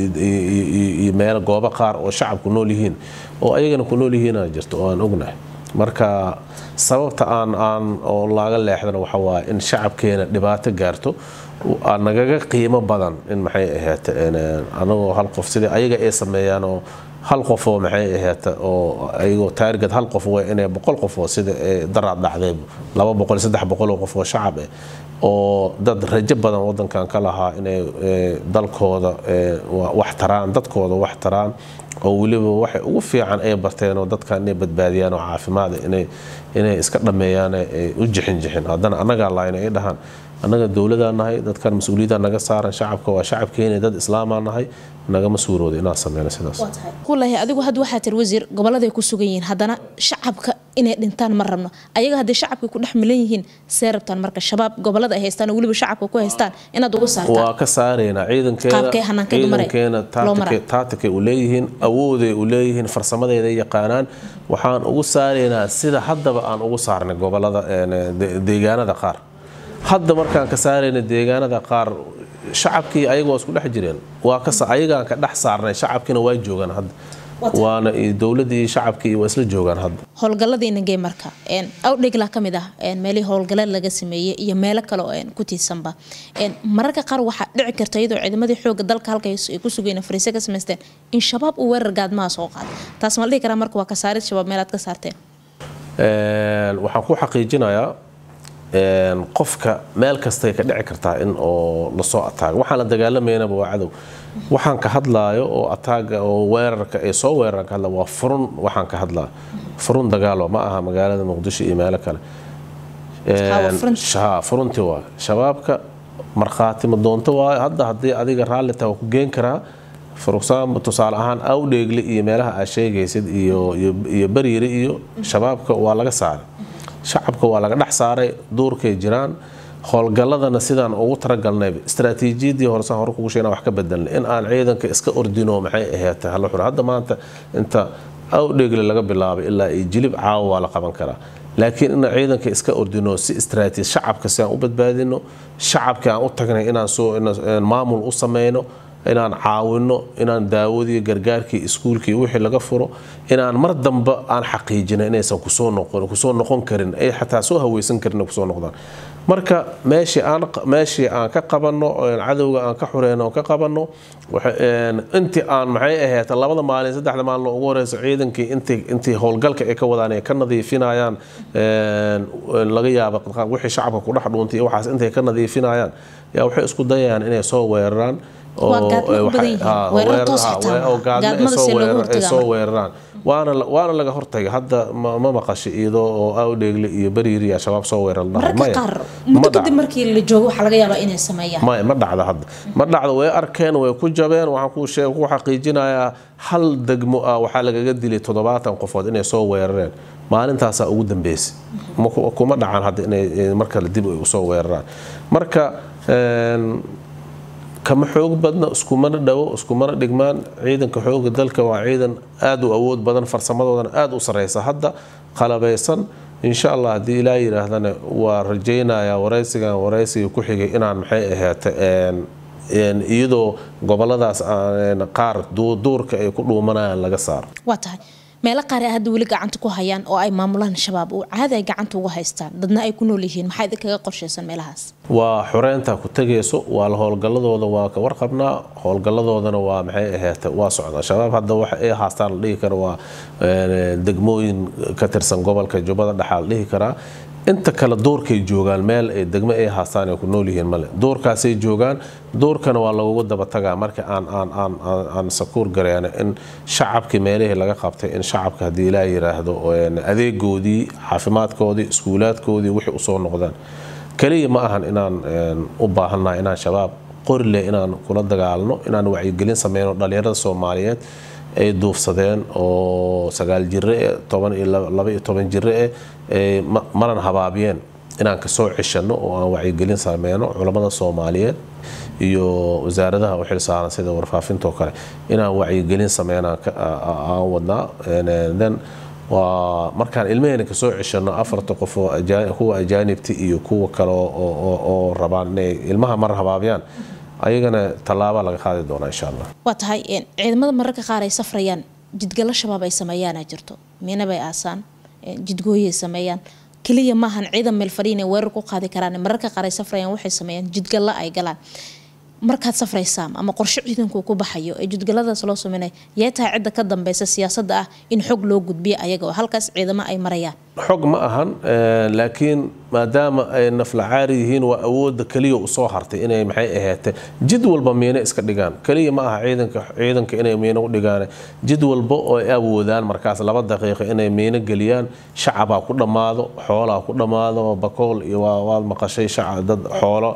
iyo meel goobo qaar oo shacabku nool yihiin oo ayagana ku nool yihiina jirto oo aan ognahay marka sababta aan aan oo laaga leexdana waxa waaye in shacabkeena dhibaato gaarto nagaga qiimo badan in maxay ahayd anagoo hal qof sidii ayaga ay sameeyaan oo hal qofoo maxay ahayd oo ayagoo taarget hal qof way inay boqol qofoo sida daraad dhacday laba boqol saddex boqol oo qof oo shacab ah oo dad rajo badan wadankan ka lahaa inay dalkooda wax taraan dadkooda wax taraan oo weliba waxay ugu fiican ay barteen oo dadkan inay badbaadiyaan oo caafimaada inay inay iska dhammeeyaan ay u jixin jixin haddana annagaa laayna ay dhahaan annaga dowladaa nahay dadkan mas-uuliyadda naga saaran shacabka waa shacabkeena dad islaamaa nahay nagama suurooda inaan sameyno sidaas kulahi adigu hadda waxaa tiri wasiir goboladay ku sugan yihiin haddana shacabka inay dhintaan ma rabno ayaga hadday shacabka ku dhex milan yihiin see rabtaan marka shabaab gobolada ay haystaan oo weliba shacabka ku haystaan inaad uga saartaan waa ka saareynaa ciidankeena taatikay u leeyihiin awooday u leeyihiin farsamadeeda yaqaanaan waxaan ugu saareynaa sida haddaba aan ugu saarnay gobolada deegaanada qaar hadda markaan ka saarayna deegaanada qaar shacabkii ayaga waa isku dhex jireen waa ayagaan ka dhex saarnay shacabkiina waa joogaan hadda waana dowladii iyo shacabkii waa isla joogaan hadda howlgaladiina gee marka awdhigla ka mid ah meelihii howlgaleed laga sameeyey iyo meelo kale oo ku tiirsanba mararka qaar waxaa dhici karta iyadoo ciidamadii xooga dalka halka ay ku sugeen fariise ka samaysteen in shabaab uu weerar gaadmaha soo qaado taas ma la dhihi karaa marka waa ka saarid shabaab meelaad ka saarteen waxaan ku xaqiijinayaa qofka meel kastay ka dhici kartaa in oo lasoo ataago waxaan la dagaalameynaba waa cadow waxaan ka hadlaayo oo ataaga oo weerarka ee soo weeraraan ka hadla waa furun waxaan ka hadlaa furun dagaalo ma aha magaalada muqdisho iyo meelo kale furunti waa shabaabka markhaati ma doonto waayo hadda haddii adiga raalli taha waa ku geen karaa for tusaale ahaan awdheegle iyo meelaha aad sheegaysid iyo bariiri iyo shabaabka waa laga saaray shacabka waa laga dhex saaray duurkay jiraan howlgalladana sidaan ugu talagalnayba istaraatiijiyadii horesaan hore kugu sheegna wax ka bedelnay in aan ciidanka iska ordino maxay ahaatay hala xuro hadda maanta inta awdheegle laga bilaabay ilaa iyo jilib caawa waa la qaban karaa laakiin inaan ciidanka iska ordino si istraatiiji shacabka si aan u badbaadino shacabka aan u tagnay inaan soo maamul u sameyno inaan caawino inaan daawadii gargaarkii iskuulkii wixii laga furo inaan mar dambe aan xaqiijina inaysan kusoo noqon kusoo noqon karin ay xataa soo haweysan karin kusoo noqdaan marka meeshii aan meeshii aan ka qabanno cadowga aan ka xureyno ka qabanno intii aan maxay ahayd labada maalin saddexda maalin ugu horeysa ciidankii intii intii howlgalka ay ka wadaan ay ka nadiifinayaan laga yaabo wixii shacabka ku dhex dhuuntay iyo waxaas intay ka nadiifinayaan yaa waxay isku dayayaan inay soo weeraraan soo weeraraan waana laga hortagay hadda ma maqashay iyadoo oo awdheegle iyo bariiri al-shabaab soo weerarmay ma dhacda hadda ma dhacda way arkeen way ku jabeen waxaan ku sheeg ku xaqiijinayaa hal degmo ah waxaa lagaga dilay toddobaatan qofood inay soo weerareen maalintaasaa ugu dambeysay kuma dhacan hadda inay markale dib ay usoo weeraraan marka kama xoog badna iskumana dhawo iskumana dhigmaan ciidanka xooga dalka waa ciidan aada u awood badan farsamadoodana aada u sareysa hadda qalabaysan insha allah haddii ilaa yidhaahdana waa rajaynayaa waraysigan waraysiga ku xigay inaan maxay ahaata iyadoo goboladaas qaar duurka ay ku dhuumanayaan laga saaro waa tahay meelo qaar ay hadda weli gacanta ku hayaan oo ay maamulaan shabaab oo caadi ay gacanta uga haystaan dadna ay ku nool yihiin maxaa idinkaga qorshaysan meelahaas waa xoreynta ku tegayso waa la howlgalladooda waa ka warqabnaa howlgalladoodana waa maxay ahaata waa socdaa shabaab hadda waxa ay haastaan la dhihi kara waa degmooyin ka tirsan gobolka jubbada dhexaa la dhihi karaa inta kale duurkay joogaan meel ay degmo ay haastaan ay ku nool yihiin male duurkaasay joogaan duurkana waa lagugu daba tagaa marka aan aan aan aan sakuur gareena in shacabkii meelihii laga qabtay in shacabka haddii ilaa yiraahdo adeegoodii caafimaadkoodii iskuulaadkoodii wixii usoo noqdaan kaliya ma ahan inaan u baahannahay inaan shabaab qorile inaan kula dagaalno inaan wacyigelin sameyno dhalinyarada soomaaliyeed ay duufsadeen oo sagaal jire eh toban iyo laba iyo toban jire eh maran habaabiyeen inaan kasoo ceshano oo aan wacyigelin sameyno culammada soomaaliyeed iyo wasaaradaha u xilsaaran sida warfaafinta oo kale inaan wacyigelin sameynaan aan wadnaa then waa markaan ilmaheyna kasoo ceshano afarta qof kuwa ajaanibta iyo kuwa kale oo rabaan inay ilmaha mar habaabiyaan ayagana tallaaba laga qaadi doonaa insha allah waa tahay ciidamada mararka qaar ay safrayaan jidgalo shabaab ay sameeyaana jirto miina bay aasaan jidgooyay sameeyaan keliya maahan ciidan meel fadhiin ay weerar ku qaadi karaan mararka qaar ay safrayaan waxay sameeyaan jidgalla ay galaan markaad safraysaan ama qorshe ciidanku ku baxayo ee jidgaladaas loo sameynaya yee tahay cidda ka dambeysa siyaasadda ah in xog loo gudbiyo ayaga oo halkaas ciidamo ay marayaan xog ma ahan laakiin maadaama ay naflacaari yihiin waa awooda keliya usoo hartay inay maxay ahaatee jid walba miino iska dhigaan keliya ma aha ciidanka ciidanka inay miino u dhigaan jid walba oo ay awoodaan markaas laba daqiiqo inay miino geliyaan shacabaa ku dhammaado xoolaa ku dhammaado bakool iyo waad maqashay shacab dad xoolo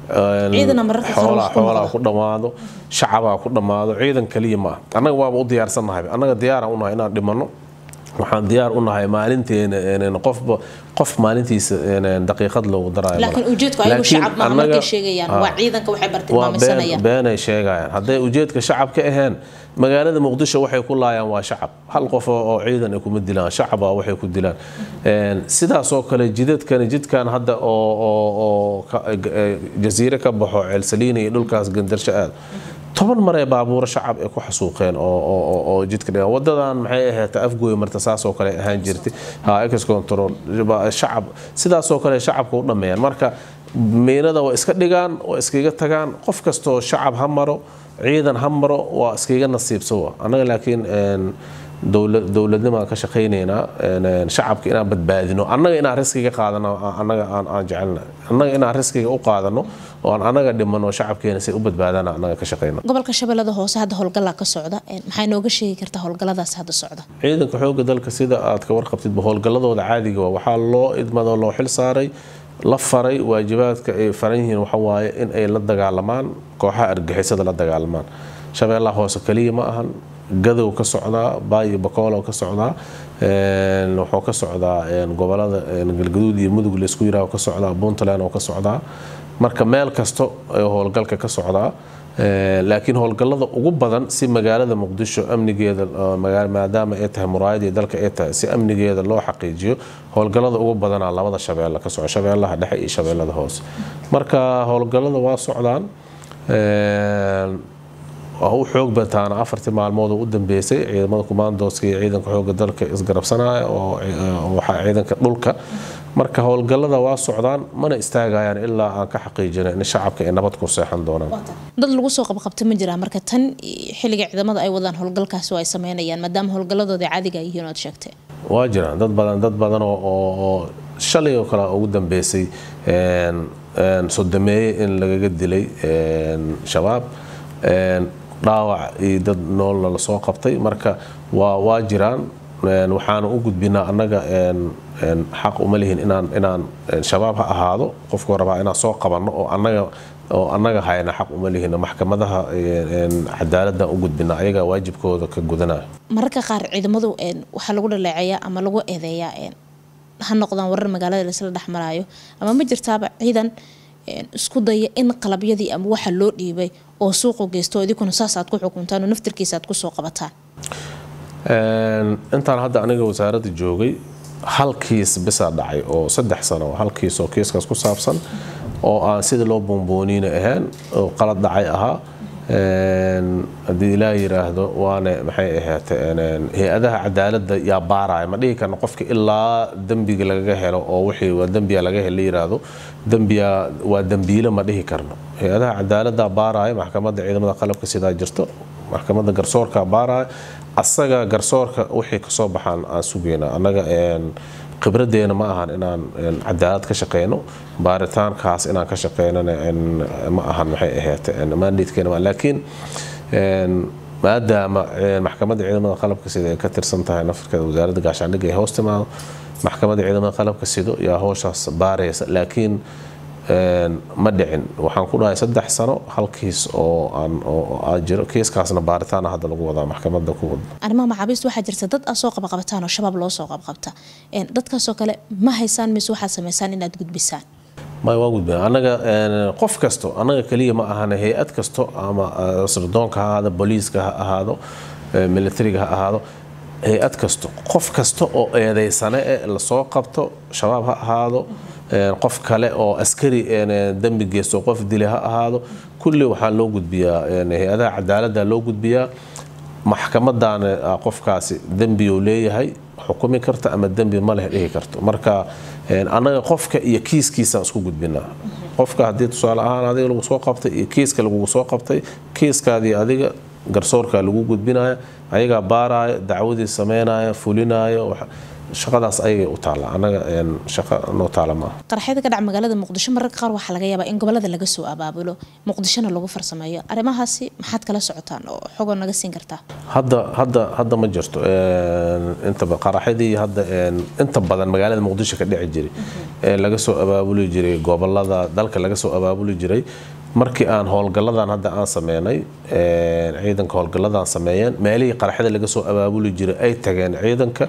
xoolaa ku dhammaado shacabaa ku dhammaado ciidan kaliya ma ah annaga waaba u diyaarsannahay annaga diyaara unahay inaan dhimanno waxaan diyaar u nahay maalinteena qofba qof maalintiisa daqiiqad loogu daraayo laakiin ujeedku ayagu shacab maaha markay sheegayaan waa ciidanka waxay bartilmaameysanayaan beenay sheegayaan hadday ujeedka shacab ka aheen magaalada muqdisho waxay ku laayaan waa shacab hal qof oo ciidan ay kuma dilaan shacaba waxay ku dilaan sidaasoo kale jidadkani jidkan hadda oo jasiire ka baxo ceelsaliina iyo dhulkaas gandarsho aad toban maree baabuuro shacab ay ku xasuuqeen oo jidka dhigaan wadadan maxay ahayd afgooy marta saasoo kale ahaan jirtay ex control shacab sidaasoo kale shacabka u dhammeeyaan marka miinada waa iska dhigaan waa iskaga tagaan qof kastoo shacab ha maro ciidan ha maro waa iskaga nasiibsawa annaga laakiin dowladnimaan ka shaqaynaynaa shacabka inaan badbaadino annaga inaan riskiga qaadano annaga aan jecelna annaga inaan riskiga u qaadano oo aan annaga dhimano shacabkeena say u badbaadana annaga ka shaqayna gobolka shabeellada hoose hadda howlgallaa ka socda maxay nooga sheegi kartaa howlgalladaas hadda socda ciidanka xoogga dalka sida aad ka warqabtidba howlgalladooda caadiga waa waxaa loo idmado loo xil saaray la faray waajibaadka ay faran yihiin waxawaaye in ay la dagaalamaan kooxaha argixisada la dagaalamaan shabeellaha hoose kaliya ma ahan gadow ka socdaa baayo bakoolo ka socdaa wuxuu ka socdaa gobolada galgaduud iyo mudug laysku yiraah ka socdaa puntland oo ka socdaa marka meel kasto ee howlgalka ka socdaa laakiin howlgallada ugu badan si magaalada muqdisho amnigeeda maadaama ay tahay muraayadii dalka ay tahay si amnigeeda loo xaqiijiyo howlgallada ugu badanaa labada shabeelle ka soco shabeellaha dhexe iyo shabeellada hoose marka howlgallada waa socdaan u xoog bataana afartii maalmood oo u dambeysay ciidamada kumaandooska iyo ciidanka xooga dalka isgarabsanaya oo ciidanka dhulka marka howlgallada waa socdaan mana istaagayaan ilaa aan ka xaqiijina in shacabka ay nabad ku seexan doonaan dad lagu soo qabqabta ma jiraa marka tan xilliga ciidamada ay wadaan howlgalkaasi oo ay sameynayaan maadaama howlgalladooda caadiga ay yihiin oad sheegtay waa jiraan dad badan dad badan oo shalay oo kale ugu dambeysay sodameeye in lagaga dilay shabaab dhaawac iyo dad noolna lasoo qabtay marka waa waa jiraan waxaana u gudbinaa annaga xaq uma lihin inaan inaan shabaab ha ahaado qofku rabaa inaan soo qabanno oo annaga oo annaga hayna xaq uma lihin maxkamadaha cadaaladda u gudbinaa ayagaa waajibkooda ka gudanaya mararka qaar ciidamadu waxaa lagu dhaleeceeyaa ama lagu eedeeyaa ha noqdaan warar magaalada laisla dhexmaraayo ama ma jirtaaba ciidan isku daya in qalabyadii ama waxa loo dhiibay oo suuqu geysto idinkuna saas aad ku xukuntaan oo naftirkiisa aad kusoo qabataan intaan hadda aniga wasaaradda joogay hal kiis bisaa dhacay oo saddex sano hal kiis oo kiiskaas ku saabsan oo aan sida loo boonbooniina ahayn oo qalad dhacay ahaa haddii ilaa yiraahdo waane maxay ahaatee hay-adaha cadaaladda yaa baaraya ma dhihi karno qofka ilaa dembiga lagaga helo oo wixii waa dembiya laga helo yiraahdo dembiya waa dembiile ma dhihi karno hay-adaha cadaaladda baaraya maxkamadda ciidamada qalabka sidaa jirto maxkamadda garsoorka baaraya asaga garsoorka wixii kasoo baxaan aan sugayna annaga khibradeena ma ahan inaan cadaalad ka shaqeyno baaritaankaas inaan ka shaqeynana ma ahan maxay ahayd mandatekeena laakiin maadaama maxkamadda ciidamada qalabka sida ay ka tirsan tahay nafarkeeda wasaaradda gaashaandhigga ay hoos timaado maxkamadda ciidamada qalabka sido yaa howshaas baaraysa laakiin ma dhicin waxaan ku dhahay saddex sano hal kiis oo aan oo jiro kiiskaasna baaritaan hadda lagu wadaa maxkamadda ku wada arrimaha maxaabiista waxaa jirta dad aad soo qabqabataan oo shabaab loo soo qabqabta dadkaasoo kale ma haysaan mise waxaad samaysaan inaad gudbisaan may waa gudbina annaga qof kasto annaga keliya ma ahana hay-ad kasto ama sirdoonka ha ahaado booliiska ha ahaado militariga ha ahaado hay-ad kasto qof kasta oo eedeysane e lasoo qabto shabaab ha ahaado qof kale oo askari dembi geysto qof dili ha ahaado kulli waxaa loo gudbiyaa hay-adaha cadaaladda loo gudbiyaa maxkamadaana qofkaasi dembiyuu leeyahay xukumi karta ama dembi ma leh dhihi karto marka annaga qofka iyo kiiskiisaan isku gudbinaa qofka haddii tusaale ahaan adiga lagu soo qabtay iyo kiiska lagugu soo qabtay kiiskaadii adiga garsoorka lagu gudbinaya ayagaa baaraya dacwadii sameynaya fulinaya shaqadaas ayagay u taalla annaga shaqo noo taala maaha qarxyada ka dhaca magaalada muqdisho mararka qaar waxaa laga yaabaa in gobolada laga soo abaabulo muqdishona lagu farsameeyo arrimahaasi maxaad kala socotaan oo xogoo naga siin kartaa hadda hadda hadda ma jirto intaba qaraxyadii hadda inta badan magaalada muqdisho ka dhici jiray ee laga soo abaabuli jiray gobolada dalka laga soo abaabuli jiray markii aan howlgalladan hadda aan sameynay ciidanka howlgalladan sameeyeen meelihii qaraxyada laga soo abaabuli jiray ay tageen ciidanka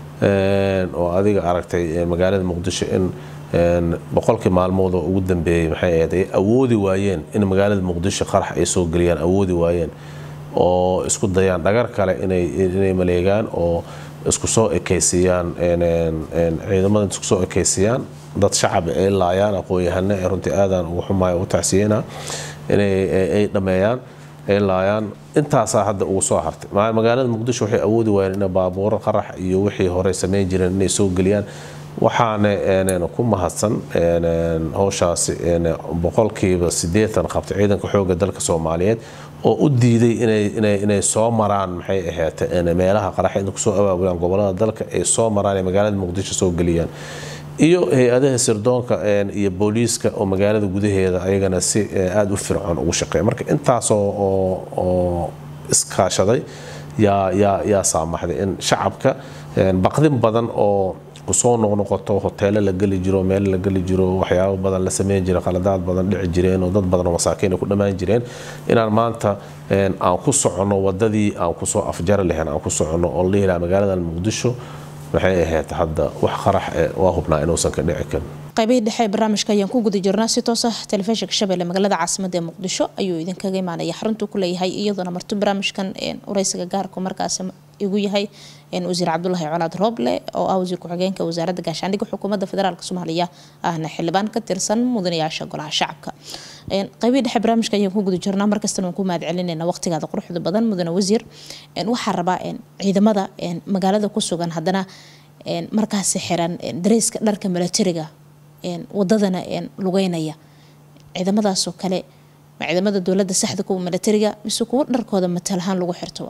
oo adiga aragtay magaalada muqdisho in boqolkii maalmood oo ugu dambeeyey maxay ahayd ay awoodi waayeen in magaalada muqdisho qarax ay soo geliyaan awoodi waayeen oo isku dayaan dhagar kale inay inay maleegaan oo isku soo ekaysiiyaan ciidamada isku soo ekaysiiyaan dad shacab ay laayaan aqoon-yahane ee runtii aadaan ugu xumaaya ugu tacsiyeyna inay ay dhameeyaan ay laayaan intaasaa hadda ugu soo hartay magaalada muqdisho waxay awoodi waayeen inay baabuuro qarax iyo wixii hore samayn jireen inay soo geliyaan waxaana ku mahadsan howshaasi boqolkiiba sideetan qabtay ciidanka xooga dalka soomaaliyeed oo u diiday inay soo maraan maxay ahaate meelaha qaraxyada kusoo abaabulaan gobolada dalka ay soo maraan ee magaalada muqdisho soo geliyaan iyo hay-adaha sirdoonka iyo booliiska oo magaalada gudaheeda ayagana si aada u fircoon ugu shaqeeya marka intaasoo oo iskaashaday yaa yaa yaa saamaxday in shacabka baqdin badan oo kusoo noqnoqoto hoteelo la geli jiro meel la geli jiro waxyaabo badan la sameyn jira qaladaad badan dhici jireen oo dad badan oo masaakiin ay ku dhammaan jireen inaan maanta aan ku soconno wadadii aan kusoo afjari lahayn aan ku soconno oo la dhihi lahaa magaalada muqdisho maxay ahayd hadda wax qarax waa hubnaa inuusan ka dhici karin qaybihii dhexe ee barnaamijka ayaan ku guda jirnaa si toos ah telefishinka shabeelle magaalada caasimada ee muqdisho ayuu idinkaga imaanaya xaruntuu ku leeyahay iyadoona marti barnaamijkan wareysiga gaarku markaasi igu yahay wasiir cabdulaahi colaad rooble oo ah wasiir ku-xigeenka wasaaradda gaashaandhigga xukuumadda federaalk soomaaliya ahna xildhibaan ka tirsan mudanayaasha golaha shacabka qaybihii dhexe barnaamijka ayaan ku guda jirnaa markastana waan ku mahad celinayna waqtigaada quruxda badan mudane wasiir waxaa rabaa ciidamada magaalada ku sugan haddana markaasi xiran dareyska dharka milatariga wadadana lugeynaya ciidamadaasoo kale ma ciidamada dowlada saxda kuwa milatariga mise kuwo dharkooda matalahaan lagu xirto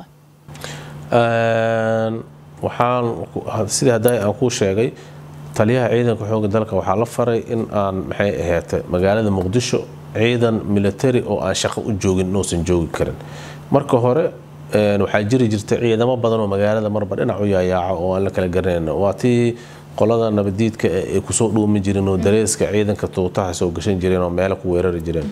waxaan sidii hadda aan kuu sheegay taliyaha ciidanka xooga dalka waxaa la faray in aan maxay ahayd magaalada muqdisho ciidan military oo aan shaqo u joogin inuusan joogi karin marka hore waxaa jiri jirta ciidamo badan oo magaalada marba dhinac u yaayaaca oo aan la kala garanayn waa tii qolada nabadiidka ay kusoo dhuumi jireen oo dareeska ciidanka tuutaha soo gashan jireen oo meelo ku weerari jireen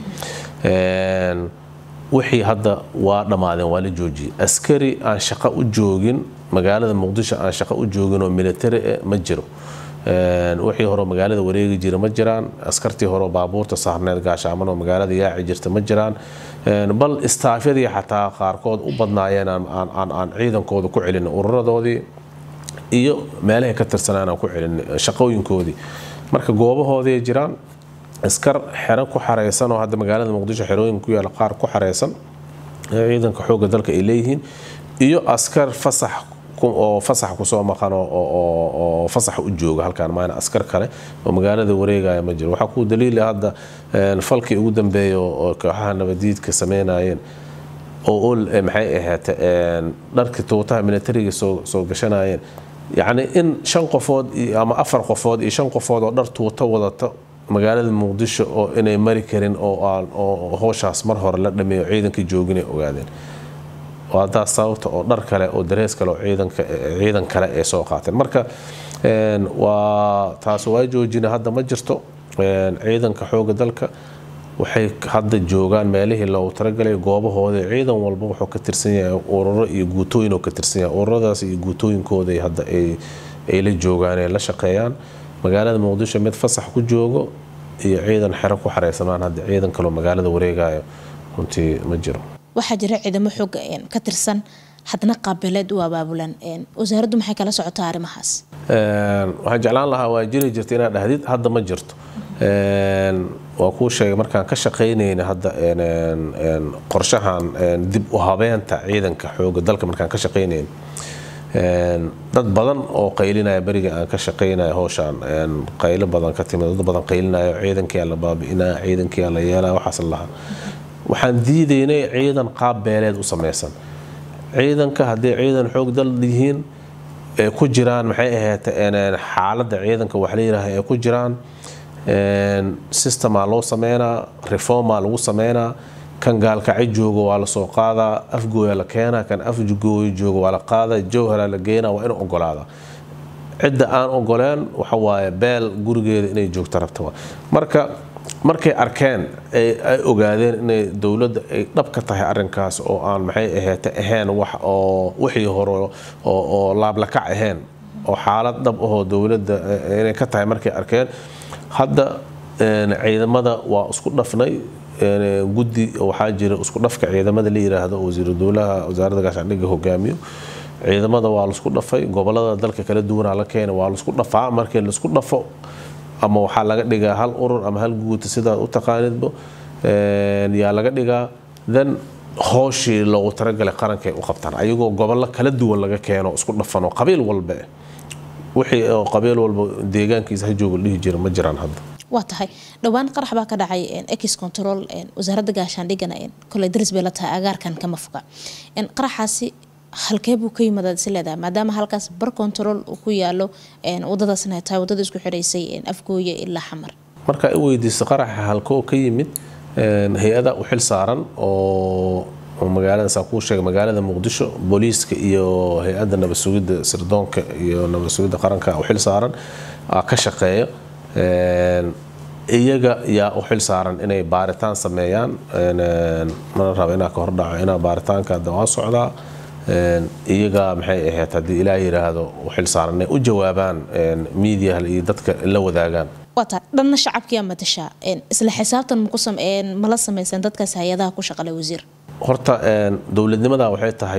wixii hadda waa dhammaadeen waa la joojiyey askari aan shaqo u joogin magaalada muqdisho aan shaqo u joogin oo military ma jiro wixii hore magaalada wareegi jira ma jiraan askartii hore baabuurta saarneed gaashaaman oo magaalada yaaci jirta ma jiraan bal istaafyadii xataa qaarkood u badnaayeen aan ciidankooda ku celin ururadoodii iyo meelahay ka tirsanaan aan ku celin shaqooyinkoodii marka goobahoodii jiraan askar xero ku xareysan oo hadda magaalada muqdisho xerooyin ku yaala qaar ku xareysan ciidanka xoogga dalka ay leeyihiin iyo askar fasax oo fasax kusoo maqan oo fasax u jooga halkaan maana askar kale oo magaalada wareegaya ma jiro waxaa ku daliila hadda falkii ugu dambeeya oo kooxaha nabadiidka sameynayeen oo maxay ahayd dharkii tuutaha militariga soo gashanayeen yacni in shan qofood ama afar qofood iyo shan qofood oo dhar tuuto wadata magaalada muqdisho oo inay mari karin oo hooshaas mar hore la dhameeyo ciidankii joogin ay ogaadeen waadaas sababta oo dhar kale oo darees kale oo ciidan kale ay soo qaateen marka waa taas waa joojina hadda ma jirto ciidanka xooga dalka waxay hadda joogaan meelihii loogu talagalay goobahooda ciidan walba wuxuu ka tirsan yahay ururo iyo guutooyin oo ka tirsan yahay ururadaas iyo guutooyinkooda hadda ay la joogaan ay la shaqeeyaan magaalada muqdisho mid fasax ku joogo iyo ciidan xero ku xareysamaan hadda ciidan kaloo magaalada wareegayo runtii ma jiro waxaa jira ciidamo xooga ka tirsan hadna qaabileed u abaabulan wasaaraddu maxay kala socotaa arrimahaas waxaan jeclaan lahaa waa jiri jirta inaad dhahdid hadda ma jirto waa kuu sheegay markaan ka shaqaynayna hadda qorshahan dib u habeenta ciidanka xooga dalka markaan ka shaqaynayna dad badan oo qaylinaya beriga aan ka shaqaynaya howshaan qaylo badan ka timid dad badan qaylinayo ciidankii la baabi'inaya ciidankii la yeelaya waxaas lahaa waxaan diidaynay ciidan qaab beeleed u samaysan ciidanka haddii ciidan xoog dal yihiin ee ku jiraan maxay ahayd xaaladda ciidanka wax la yidhaaha ee ku jiraan systemaa loo sameynaa reformaa lagu sameynaa kan gaalkacay joogo waa la soo qaadaa afgooya la keenaa kan afgooya joogo waa la qaadaa jowhara la geenaa waa inuu ogolaada cidda aan ogoleen waxa waaye beel gurigeeda inay joogto rabta marka markay arkeen ay ogaadeen inay dowladda ay dhab ka tahay arinkaas oo aan maxay ahayd ahayn wax oo wixii hore oo laablakac ahayn oo xaalad dhab ahoo dowladda inay ka tahay markay arkeen hadda ciidamada waa isku dhafnay guddi waxaa jira isku dhafka ciidamada la yiraahdo wasiiru dowlaha wasaaradda gaashaandhigga hogaamiyo ciidamada waa laisku dhafay gobolada dalka kala duwanaa la keena waa laisku dhafaa markii laisku dhafo ama waxaa laga dhigaa hal urur ama hal guuta sidaad u taqaanidba yaa laga dhigaa then hooshii loogu talagalay qarankay u qabtaan ayagoo gobollo kala duwan laga keeno isku dhafanoo qabiil walba wixii qabiil walba deegaankiisa hajooga dhihi jira ma jiraan hadda waa tahay dhowaan qarax baa ka dhacay ex control wasaaradda gaashaandhigana koley daris bay la tahay agaarkan kama foga qaraxaasi halkee buu ka yimid aad is leedahay maadaama halkaas bar control uu ku yaalo wadadaasna ay tahay wadada isku xidhaysay afgooye ilaa xamar marka i weydiisa qaraxa halkoo ka yimid hay-ada u xil saaran oo oo magaalada saa kuu sheegay magaalada muqdisho booliiska iyo hay-adda nabad sugidda sirdoonka iyo nabad sugidda qaranka u xil saaran ka shaqeeya iyaga yaa u xil saaran inay baaritaan sameeyaan mana raba inaa ka hordhaco inaa baaritaanka hadda waa socdaa iyaga maxay ahayd haddii ilaah yidhaahdo u xil saaran inay u jawaabaan miidiyaha iyo dadka la wadaagaan waata dhanna shacabkiyaa matashaa isla xisaabtan mala samaysan dadkaas hay-adaha ku shaqale wasiir horta dowladnimada waxay tahay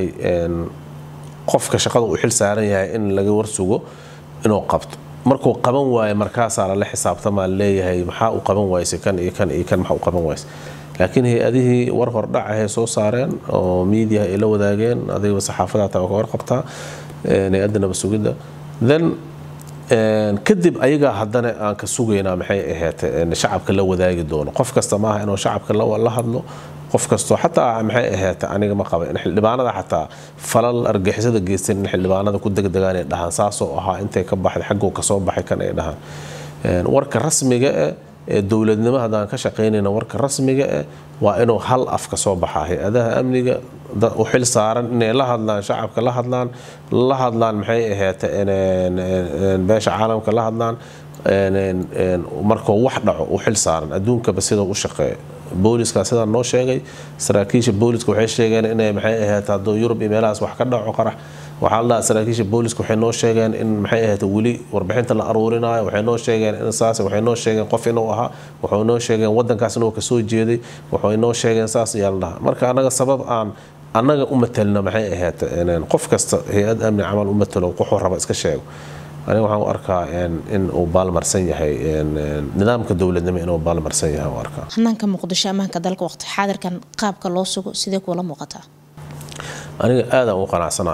qofka shaqada uu xil saaran yahay in laga warsugo inuu qabto markuu qaban waayo markaasaa lala xisaabtamaa leeyahay maxaa u qaban wayse kan iyo kan iyo kan maxaa u qaban wayse laakiin hay-adihii war hordhacahay soo saareen oo miidiyaha ay la wadaageen adigaba saxaafada taa ka warqabtaa hay-adda nabad sugidda then kadib ayagaa haddana aan ka sugaynaa maxay ahayd shacabka la wadaagi doono qof kasta maaha inuu shacabka la hadlo qof kastoo xataa maxay ahayd aniga ma qaba in xildhibaanada xataa falal argixisada geysteen in xildhibaanada ku degdegaan ay dhahaan saasoo ahaa intay ka baxday xagguu kasoo baxay kan ay dhahaan warka rasmiga eh ee dowladnimo haddaan ka shaqaynayna warka rasmiga eh waa inuu hal af ka soo baxaa hay-adaha amniga u xil saaran inay la hadlaan shacabka la hadlaan la hadlaan maxay ahayd beesha caalamka la hadlaan markuu wax dhaco u xil saaran adduunkaba sidau u shaqeeya booliska sidaa noo sheegay saraakiisha booliska waxay sheegeen inay maxay ahayd hadduu yurub iyo meelahaas wax ka dhaco qarax waxaa la dhahaa saraakiisha booliska waxay noo sheegeen in maxay ahayd weli warbixinta la aruurinayo waxay noo sheegeen in saas waxay noo sheegeen qof inuu ahaa waxay noo sheegeen wadankaas inuu kasoo jeeday waxay noo sheegeen saas ayaa la dhahaa marka anaga sabab aan annaga u matelna maxay ahayd qof kasta hay-ad amni camal u matalo wuxuu raba iska sheego aniga waxaan u arkaa in uu baalmarsan yahay nidaamka dowladnimo inuu baalmarsan yahay u arkaa hanaanka muqdisho ammaanka dalka waqti xaadirkan qaabka loo sugo sidee kuula muuqataa aniga aadaan u qanacsana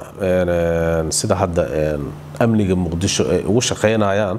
sida hadda amniga muqdisho ay ugu shaqaynayaan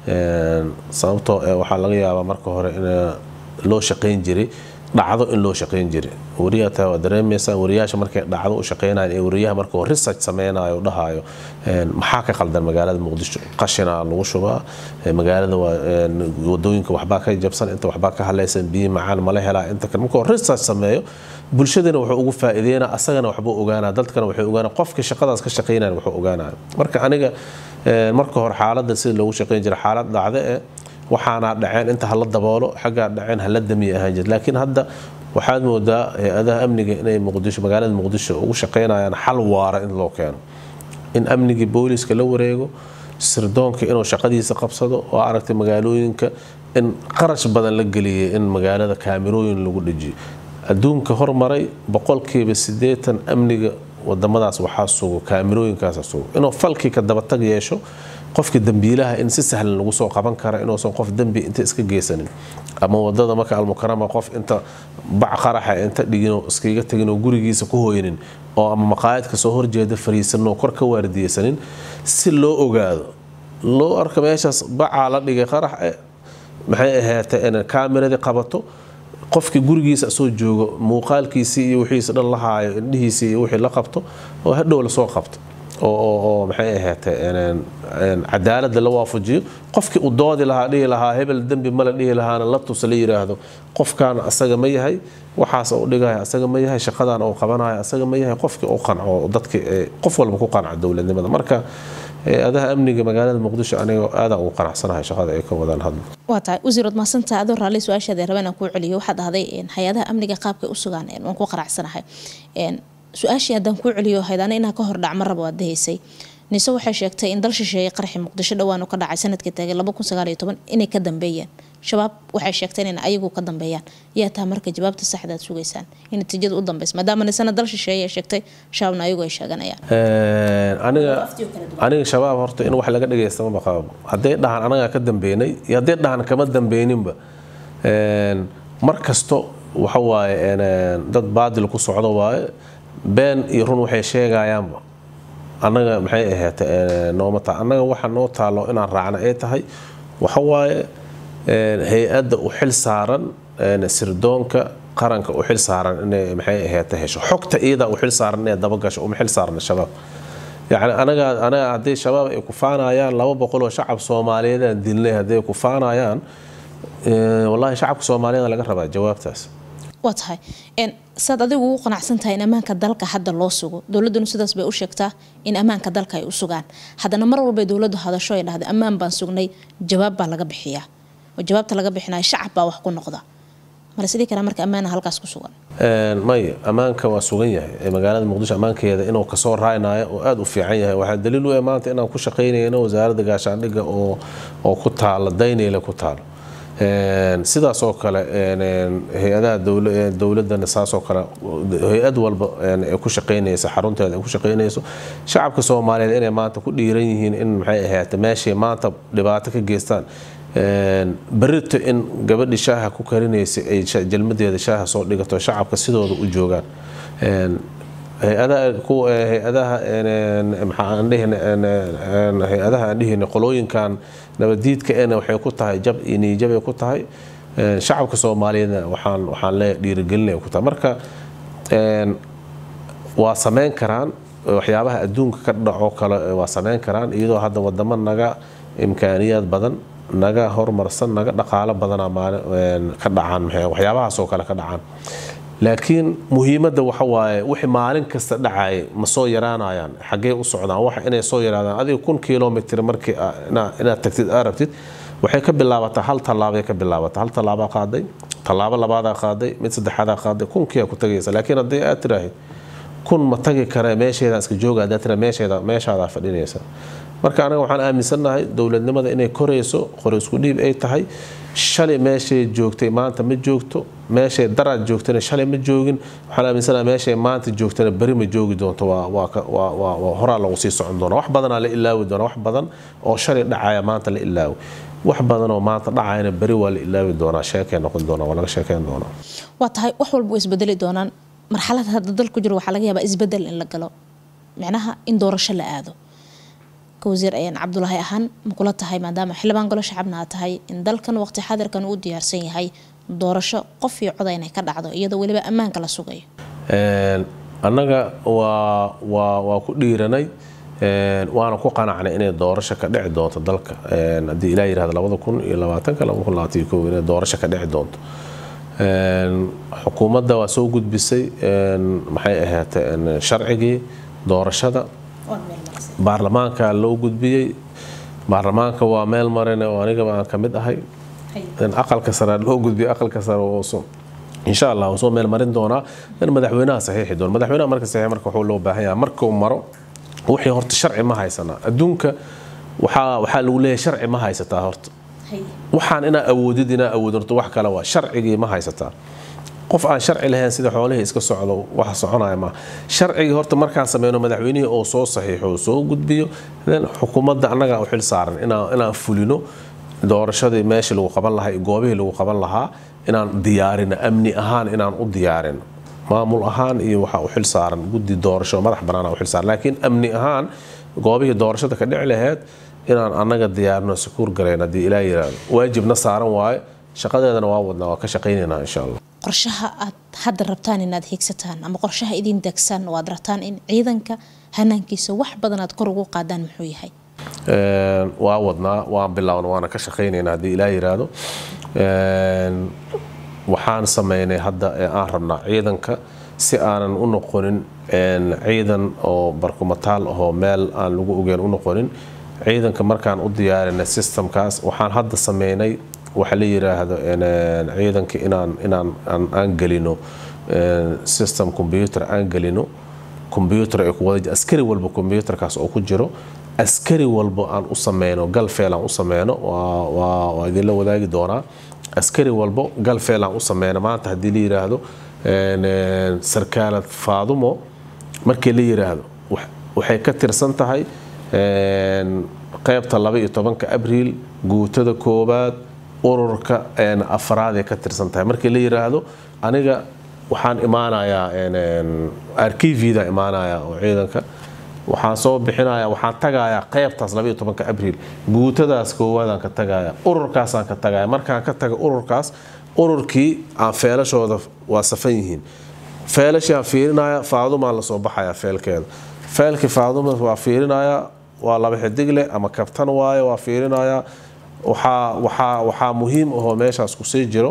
sababtoo waxaa laga yaabaa marka hore in loo shaqayn jiray dhacdo in loo shaqayn jiray wariyaa taa waa dareemaysaa wariyaasha markay dhacdo u shaqaynayan ee wariyaha markuu research sameynayo u dhahayo maxaa ka qaldan magaalada muqdisho qashina lagu shubaa magaalada wadooyinka waxbaa ka jabsan inta waxbaa ka halaysan biyi macaan mala helaa inta kale markuu research sameeyo bulshadana wuxuu ugu faa'iideynaa asagana waxbuu ogaanaa dadkana waxay ogaanaa qofka shaqadaas ka shaqaynayan wuxuu ogaanaya marka aniga marka hore xaaladda sida loogu shaqayn jiray xaalad dhacde eh waxaana dhaceen inta hala daboolo xaggaa dhaceen hala damiya ahaan jir laakiin hadda waxaad moodaa hay-adaha amniga inay muqdisho magaalada muqdisho ugu shaqaynayaan xal waara in loo keeno in amnigii booliska la wareego sirdoonka inuu shaqadiisa qabsado oo aragtay magaalooyinka in qarash badan la geliyay in magaalada kaamirooyin lagu dhejiyo adduunka hormaray boqolkiiba sideetan amniga wadamadaas waxaa sugo kaamirooyinkaasa sugo inuu falkii ka dabatag yeesho qofka dambiilaha in si sahlan lagu soo qaban kara inuusan qof dembi inta iska geysanin ama wadada marka almukarama qof inta bac qaraxa inta dhigin iskaga tegin oo gurigiisa ku hooynin oo ama maqaayadka soo horjeeda fariisanoo kor ka waardiyeysanin si loo ogaado loo arka meeshaas bacaa la dhigay qarax maxay ahaatee in kaamiradii qabato qofkii gurigiisa soo joogo muuqaalkiisii iyo wixiisa dhan la haayo indhihiisii iyo wixii la qabto oo hadhow lasoo qabto oo maxay ahaatee cadaaladda la waafajiyo qofkii uu doodi lahaa dhihi lahaa hebel dembi male dhihi lahaana la tusa la yiraahdo qofkaana asaga ma yahay waxaas uu dhigaya asaga ma yahay shaqadan uu qabanayo asaga ma yahay qofkii uu qanco dadki qof walba ku qanca dowladnimada marka adaha amniga magaalada muqdisho aniga aadaan ugu qanacsanahay shaqada ay ka wadaan hadda waa tahay wasiirad mahadsantaa adoo raalli su-aashaada rabeen aan kuu celiyo waxaad dhahday hay-adaha amniga qaabkay u sugaan waan ku qanacsanahay su-aashii haddaan kuu celiyo haydana inaa ka hor dhacma rabo aad dahaysay nise waxay sheegtay in dal shisheeye qarxi muqdisho dhowaan ka dhacay sanadkii tagay inay ka dambeeyeen shabaab waxay sheegteen in ayagu ka dambeeyaan yaa taa marka jawaabta saxda aad sugaysaan in natiijada u dambeysa maadaama nisana dal shisheeye ay sheegtay shabaabna ayagu ay sheeganayaan aniga shabaab horta in wax laga dhagaysta ma baqaabo hadday dhahaan anagaa ka dambeynay iyo hadday dhahaan kama dambeyninba mar kasto waxa waaye dad baadil ku socdo waaye been iyo run waxay sheegayaanba annaga maxay ahayd nooma taa annaga waxa noo taalo inaan raacna ay tahay waxa waaye hay-adda u xil saaran sirdoonka qaranka u xil saaran inay maxay ahayd hesho xogta iyada u xil saaran inay dabagasho uma xil saarna shabaab yacni anaga anaga haddii shabaab ay ku faanayaan laba boqol oo shacab soomaaliyeed aan dilnay hadday ku faanayaan wallahi shacabka soomaaliyeed laga rabaa jawaabtaas waa tahay saad adigu ugu qanacsan tahay in ammaanka dalka hadda loo sugo dowladuna sidaas bay u sheegtaa in ammaanka dalka ay u sugaan haddana mar walbay dowladdu hadasho ay dhahda ammaan baan sugnay jawaab baa laga bixiyaa oo jawaabta laga bixinaya shacab baa wax ku noqda male sidii kale marka ammaana halkaas ku sugan may ammaanka waa sugan yahay magaalada muqdisho ammaankeeda inuu kasoo raaynayo oo aada u fiican yahay waxaa daliil u maanta inaan ku shaqaynayno wasaaradda gaashaandhigga oo ku taala dayneyle ku taalo sidaas oo kale hay-adaha dowladana saasoo kale hay-ad walba ay ku shaqaynaysa xarunteeda ay ku shaqaynayso shacabka soomaaliyeed inay maanta ku dhiiran yihiin in maxay ahaate meeshay maanta dhibaato ka geystaan berito in gabadhii shaaha ku karinaysay ay jalmadeeda shaaha soo dhigato shacabka sidooda u joogaan hay-adaha hay-adaha aan dhihina qolooyinkan nabadiidka ena waxay ku tahay jab iyo niijabay ku tahay shacabka soomaaliyeedna waxaan waxaan leeyahay dhiirigelinay ku tahay marka waa sameyn karaan waxyaabaha adduunka ka dhaco kale waa sameyn karaan iyadoo hadda wadamo naga imkaaniyaad badan naga horumarsan naga dhaqaalo badanaa maalin ka dhacaan waxyaabahaas oo kale ka dhacaan laakiin muhiimadda waxa waaye wixii maalin kasta dhacaya ma soo yaraanayaan xaggee u socdaan waxa inay soo yaraadaan adiga kun kilomitr markii inaad tagtid aa rabtid waxay ka bilaabataa hal tallaabay ka bilaabataa hal tallaabaa qaaday tallaabo labaadaa qaaday mid saddexaadaa qaaday kunkiyaa ku tagaysa laakiin haddii aad tiraahid kun ma tagi kare meesheedaan iska jooga haddaad tira meesheeda meeshaadaa fadhinaysa marka anaga waxaan aaminsannahay dowladnimada inay korayso qoraysku dhiib ay tahay shalay meeshay joogtay maanta ma joogto meeshay daraad joogtana shalay ma joogin waxaan aaminsanahay meeshay maanta joogtana beri ma joogi doonto waa horaa lagu sii socon doona wax badanaa la ilaawi doona wax badan oo shalay dhacaya maanta la ilaawi wax badan oo maanta dhacayana beri waa la ilaawi doonaa sheekay noqon doonaa waa laga sheekeyn doonaa waa tahay wax walba way isbedeli doonaan marxalada hadda dalku jiro waxaa laga yaabaa isbedel in la galo micnaha in doorasho la aado wasiir ayaan cabdulaahi ahaan makula tahay maadaama xildhibaan golo shacabna aad tahay in dalkan waqti xadirkan uu diyaarsan yahay doorasho qof iyo coda inay ka dhacdo iyadoo weliba ammaanka la sugayo annaga waa waa waa ku dhiiranay waana ku qanacnay inay doorasho ka dhici doonto dalka haddii ilaa yirahdo labada kun iyo labaatanka laba kun labaatan iyo kow inay doorasho ka dhici doonto xukuumadda waa soo gudbisay maxay ahaatee sharcigii doorashada baarlamaanka loo gudbiyey baarlamaanka waa meel marin oo anigaba aan ka mid ahay aqalka sare loo gudbiyey aqalka sare insha allah soo meel marin doonaa in madaxweynaha saxiixi doona madaxweynaha marka saxiix marka wuxuu loo baahan yahay markuu maro wixii horta sharci ma haysanaa adduunka waxaa waxaa lagu leeyahay sharci ma haysataa horta waxaan inaa awoodid inaa awoodin horta wax kale waa sharcigii ma haysataa qof aan sharci lahayn sida xoolihii iska socdo wax soconaya ma sharcigii horta markaan sameyno madaxweynihii oo soo saxiixo soo gudbiyo xukuumadda annagaa u xil saaran inaan fulino doorashadii meeshii lagu qaban lahaa iyo goobihii lagu qaban lahaa inaan diyaarino amni ahaan inaan u diyaarino maamul ahaan iyo waxaa u xil saaran guddi doorasho madax banaana u xil saaran laakiin amni ahaan goobihii doorashada ka dhici lahayd inaan annaga diyaarino sakuur galayn haddii ilaa yiraahdo waajibna saaran waaye shaqadeedana waa wadnaa waa ka shaqaynaynaa insha allah qorshaha aad hadda rabtaan inaad hiigsataan ama qorshaha idin degsan oo aad rabtaan in ciidanka hanaankiisa wax badan aad kor ugu qaadaan muxuu yahay waa wadnaa waan bilaawna waana ka shaqaynaynaa haddii ilaa yiraahdo waxaan sameynay hadda ee aan rabnaa ciidanka si aanan u noqonin ciidan oo barkumataal ahoo meel aan lagu ogeyn u noqonin ciidanka markaan u diyaarinay systemkaas waxaan hadda sameynay waxa la yiraahdo ciidanka inaan inaan aan gelino system computer aan gelino computer ay ku wada askari walba computerkaas oo ku jiro askari walba aan u sameyno galfeel aan u sameyno waa waa idinla wadaagi doonaa askari walba galfeel aan u sameyno maanta haddii la yiraahdo sarkaalad faadumo markii la yiraahdo waxay ka tirsan tahay qaybta laba iyo tobanka abriil guutada koobaad ururka afraaday ka tirsan tahay markii la yiraahdo aniga waxaan imaanayaa arkivida imaanaya oo ciidanka waxaan soo bixinaya waxaan tagayaa qaybtaas labaiyo tobanka abriil guutadaas koowaadaan ka tagaya ururkaasaan ka tagaya markaan ka taga ururkaas ururkii aan feelashooda waa safan yihiin feelashii aan fiirinaya faadumaan lasoo baxaya feelkeeda feelkii faaduma waa fiirinaya waa laba xidigle ama kabtan waaye waa fiirinaya waxaa waxaa waxaa muhiim ahoo meeshaas kusii jiro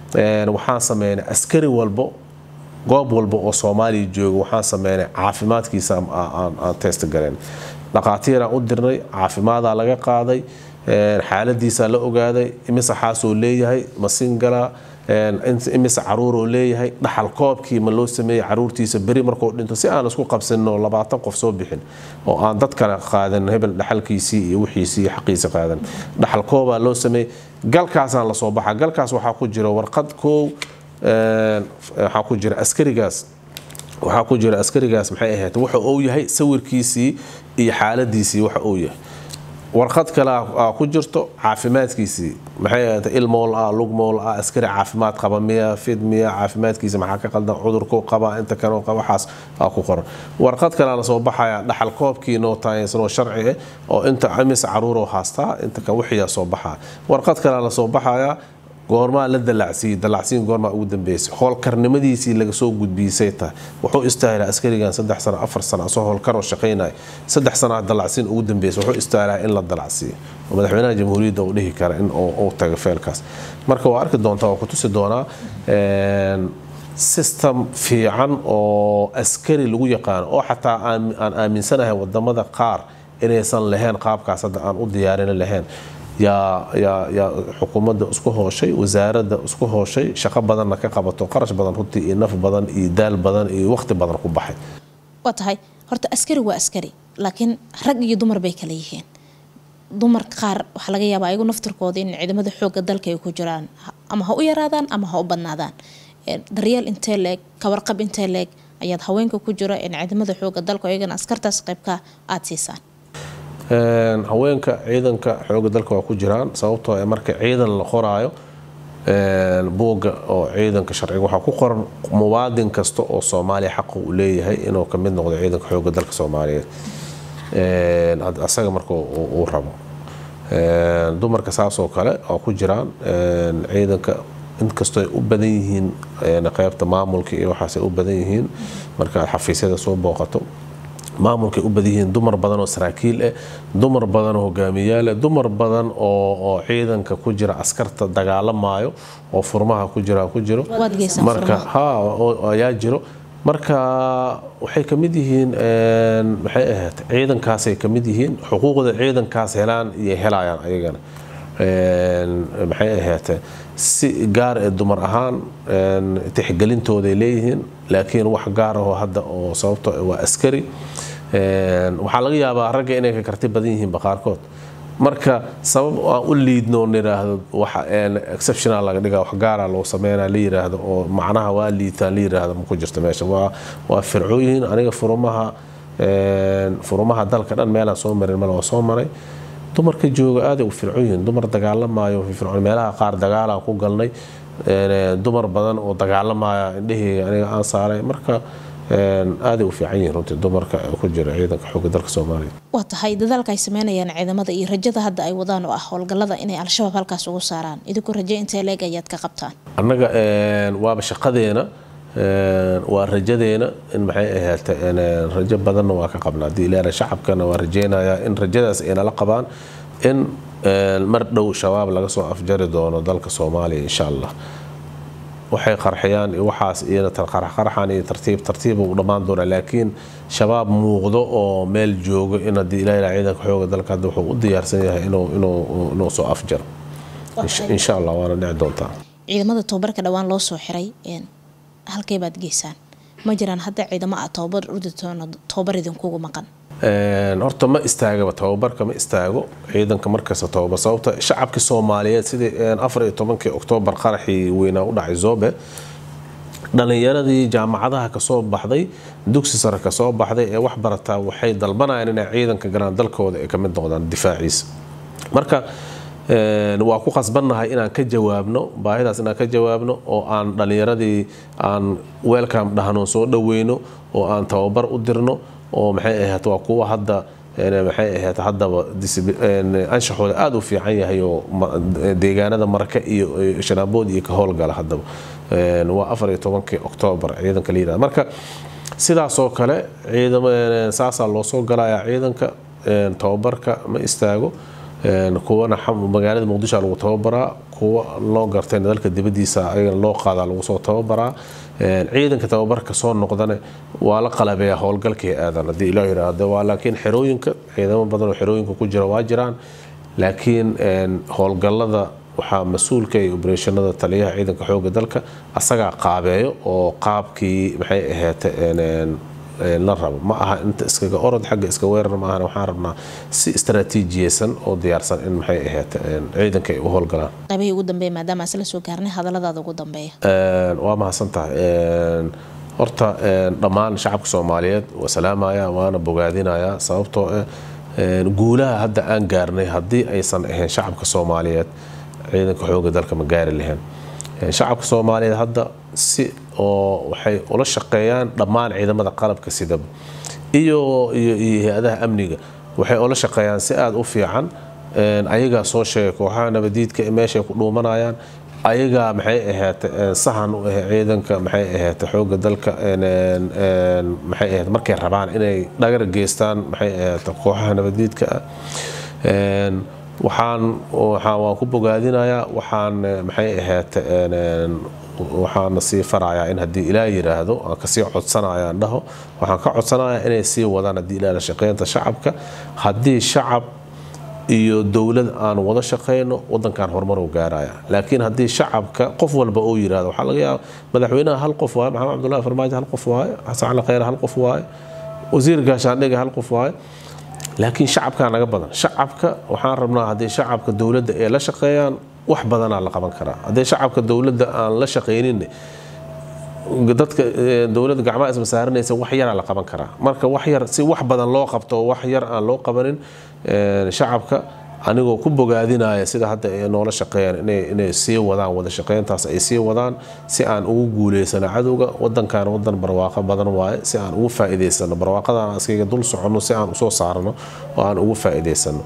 waxaan sameynay askari walbo goob walba oo soomaaliya jooga waxaan sameynay caafimaadkiisa aan test galeen dhaqaatiiraan u dirnay caafimaadaa laga qaaday xaaladiisaa la ogaaday imise xaasoo leeyahay ma singala imise caruuroo leeyahay dhaxal koobkii ma loo sameeyey caruurtiisa beri markuu dhinto si aan isku qabsanno labaatan qof soo bixin oo aan dad kale qaadan hebel dhaxalkiisii iyo wixiisii iyo xaqiisa qaadan dhaxal koobaa loo sameeyey galkaasaan lasoo baxa galkaas waxaa ku jira warqad koow waxaa ku jira askarigaas waxaa ku jira askarigaas maxay ahayd waxa uu yahay sawirkiisii iyo xaaladiisii waxa uu yahay warqad kale aa ku jirto caafimaadkiisii maxay ahayd ilmool ah lugmool ah askari caafimaad qaba miya fid miya caafimaadkiisa maxaa ka qaldan cudurku qaba inta kale waxaas aa ku qoran warqad kale la soo baxaya dhaxal koobkii noo taaysanoo sharci ah oo inta imis caruuroo haastaa inta ka wixiyaa soo baxaya warqad kale la soo baxaya goormaa la dalacsiiyey dalacsiin goormaa ugu dambeysay howlkarnimadiisii laga soo gudbiisay tahay wuxuu istaahilaa askarigan saddex sano afar sano asoo howlkaroo shaqaynaya saddex sanaa dalacsiin ugu dambeysay wuxuu istaahilaa in la dalacsiiyo oo madaxweynaha jamhuuriyadda uu dhihi kara in uu tago feelkaas marka waa arki doontaa waa ku tusi doonaa system fiican oo askari lagu yaqaano oo xataa aan aaminsanahay wadamada qaar inaysan lahayn qaabkaas hadda aan u diyaarin lahayn yaa xukuumadda isku hooshay wasaaradda isku hooshay shaqo badanna ka qabato qarash badan runtii iyo naf badan iyo daal badan iyo waqti badan ku baxay waa tahay horta askari waa askari laakiin rag iyo dumar bay kala yihiin dumar qaar waxaa laga yaabaa ayagu naftirkooda in ciidamada xooga dalka ay ku jiraan ama ha u yaraadaan ama ha u badnaadaan daryeel intee leeg kawarqab intee leeg ayaad haweenka ku jira in ciidamada xooga dalka iyagana askartaas qaybka aada siisaan haweenka ciidanka xooga dalka waa ku jiraan sababtoo marka ciidan la qoraayo buugga oo ciidanka sharciga waxaa ku qoran muwaadin kasta oo soomaaliya xaqa uu leeyahay inuu ka mid noqdo ciidanka xooga dalka soomaaliyeed asaga marka uu rabo dumarka saasoo kale oo ku jiraan ciidanka inkastoo ay u badan yihiin qaybta maamulka iyo waxaasay u badan yihiin marka aad xafiisyada soo booqato maamulkay u badan yihiin dumar badan oo saraakiil ah dumar badan oo hogaamiyaal ah dumar badan oo ciidanka ku jira askarta dagaalamaayo oo furmaha ku jira ku jiro marka ha ayaa jiro marka waxay ka mid yihiin maxay ahayd ciidankaasay ka mid yihiin xuquuqda ciidankaas helaan iyo helayaan ayagana maxay ahayd si gaar ee dumar ahaan tixgelintooday leeyihiin laakiin wax gaar ahoo hadda oo sababto waa askari waxaa laga yaabaa ragga inay ka karti badan yihiinba qaarkood marka sabab aan u liidno niraahdo waxa exceptional laga dhigaa wax gaara loo sameynaa la yiraahdo oo macnaha waa liitaan la yiraahdo ma ku jirto meesha waa waa fircooyin aniga furumaha furumaha dalka dhan meelaan soo marin male waa soo maray dumarka jooga aaday u fircoon yihiin dumar dagaalamaayo fircoon meelaha qaar dagaalaan ku galnay dumar badan oo dagaalamaya indhaheyga aniga aan saaray marka aaday u fiican yihiin runtii dumarka ku jira ciidanka xooga dalka soomaaliya waa tahay dadaalka ay sameynayaan ciidamada iyo rajada hadda ay wadaan oo ah howlgallada inay al-shabaab halkaas ugu saaraan idinku raje intee leeg ayaad ka qabtaan annaga waaba shaqadeena waa rajadeena in maxay ahayd rajo badanna waa ka qabnaa haddii ilaana shacabkana waa rajeynayaa in rajadaas ay nala qabaan in mar dhow shabaab laga soo afjari doono dalka soomaaliya insha allah waxay qarxiyaan iyo waxaas iyana qarxan iyo tartiib tartiib u dhammaan doonaa laakiin shabaab muuqdo oo meel joogo in haddii ilaahay ciidanka xooga dalka hadda wuxuu u diyaarsan yahay inuu inuu inuu soo afjaro insha allah waana dhici doontaa ciidamada tababarka dhowaan loo soo xiray halkay baad geysaan ma jiraan hadda ciidamo ah tababar urditoona tababar idinkugu maqan horta ma istaagaba tababarka ma istaago ciidanka markasta tababar sababta shacabka soomaaliyeed sidii afar iyo tobankii oktoobar qaraxii weynaa u dhacay zobe dhalinyaradii jaamacadaha kasoo baxday dugsi sare kasoo baxday ee wax barataa waxay dalbanayaan inay ciidanka galaan dalkooda ay kamid noqdaan difaaciisa marka waa ku qasbannahay inaan ka jawaabno baahidaas inaan ka jawaabno oo aan dhalinyaradii aan weelkam dhahno soo dhaweyno oo aan tababar u dirno oo maxay ahayd waa kuwa hadda maxay ahayd haddaba anshaxooda aada u fiican yahay oo deegaanada marka iyo shanaabood iyo ka howlgala haddaba waa afar iyo tobankii oktoobar ciidanka la yirahda marka sidaasoo kale ciidam saasaa loo soo galayaa ciidanka tababarka ma istaago kuwana magaalada muqdisho lagu tababaraa kuwa loo gartayna dalka dibadiisa ayagana loo qaadaa lagu soo tababaraa ciidanka tababarka soo noqdana waa la qalabeeyaa howlgalkii aadan haddii ilaa yidhaahdo waa laakiin xerooyinka ciidamo badan oo xerooyinka ku jira waa jiraan laakiin howlgallada waxaa mas-uulka iyo obereshanada taliyaha ciidanka xooga dalka asagaa qaabeeyo oo qaabkii maxay ahayd la rabo ma aha inta iskaga orod xagga iska weerar ma ahana waxaan rabnaa si istaraatiijiyeysan oo diyaarsan in maxay ahayd ciidanka ay u howlgalaan qaybihii ugu dambeeya maadaama isla soo gaarnay hadalladaada ugu dambeeya waa mahadsan tahay horta dhammaan shacabka soomaaliyeed waa salaamaya waana bogaadinaya sababtoo ah guulaha hadda aan gaarnay haddii aysan ahayn shacabka soomaaliyeed ciidanka xooga dalka ma gaari lahayn shacabka soomaaliyeed hadda si oo waxay ula shaqeeyaan dhammaan ciidamada qalabka sidaba iyo iyo hay-adaha amniga waxay ula shaqeeyaan si aada u fiican ayagaa soo sheegay kooxaha nabadiidka meeshay ku dhuumanayaan ayagaa maxay ahayd sahan u ah ciidanka maxay ahayd xooga dalka maxay ahayd markay rabaan inay dhagar geystaan maxay ahayd kooxaha nabadiidka ah waxaan waan ku bogaadinayaa waxaan maxay ahayd waxaana sii farayaa in haddii ilaa yiraahdo aan kasii codsanaya aan dhaho waxaan ka codsanayaa inay sii wadaan haddii ilaa la shaqeynta shacabka haddii shacab iyo dowlad aan wada shaqeyno wadankan horumar u gaaraya laakiin haddii shacabka qof walba uu yirahdo waxaa laga yaaba madaxweynaha hal qof waaye maxamed cabdullahi farmaajo hal qof waaye xasan cali khayre hal qof waaye wasiir gaashaandhiga hal qof waaye laakiin shacabkaa naga badan shacabka waxaan rabnaa haddii shacabka dowladda ay la shaqeeyaan wax badanaa la qaban karaa haddii shacabka dowladda aan la shaqaynin dadka dowladda gacmaha isma saaranaysa wax yaraa la qaban karaa marka wax yar si wax badan loo qabto wax yar aan loo qabanin shacabka anigoo ku bogaadinaya sida hadda ay noola shaqeeyaan inay sii wadaan wada shaqeyntaas ay sii wadaan si aan ugu guuleysano cadowga wadankan wadan barwaaqo badan waaye si aan ugu faa'iidaysano barwaaqadan askayga dul soconno si aan usoo saarno oo aan ugu faa'iidaysano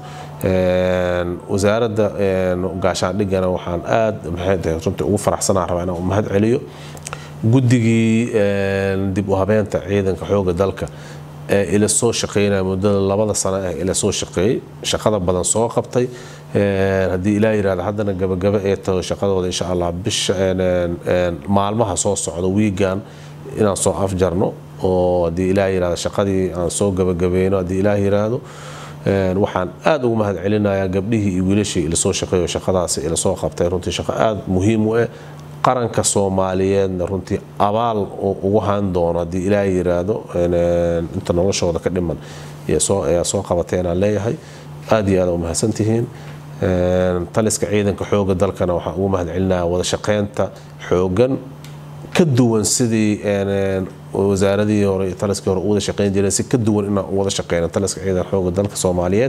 wasaaradda gaashaandhigana waxaan aad maxay tahay runtii ugu faraxsanaa rabaa inaan mahad celiyo guddigii dib u habeenta ciidanka xooga dalka ee ila soo shaqeynaya muddada labada sano ah ila soo shaqeeyey shaqada badan soo qabtay haddii ilaa yirahdo haddana gabagaba ee taho shaqadooda insha allah bisha maalmaha soo socda wiigan inaan soo afjarno oo haddii ilaa yirahdo shaqadii aan soo gabagabeyno haddii ilaa yiraahdo waxaan aad ugu mahad celinayaa gabdhihii iyo wiilashii ila soo shaqeeyo shaqadaasi ila soo qabtay runtii shaqo aad muhiim u ah qaranka soomaaliyeedna runtii abaal ugu han doono haddii ilaaha yiraahdo inta noloshooda ka dhiman ayaa soo qabatay inaan leeyahay aad iyo aad u mahadsantihiin taliska ciidanka xooga dalkana waxaan ugu mahad celinaya wada shaqeynta xoogan ka duwan sidii wasaaradii hore iyo taliskii hore u wada shaqeyn jireen si ka duwan inaan u wada shaqeyno taliska ciidanka xooga dalka soomaaliyeed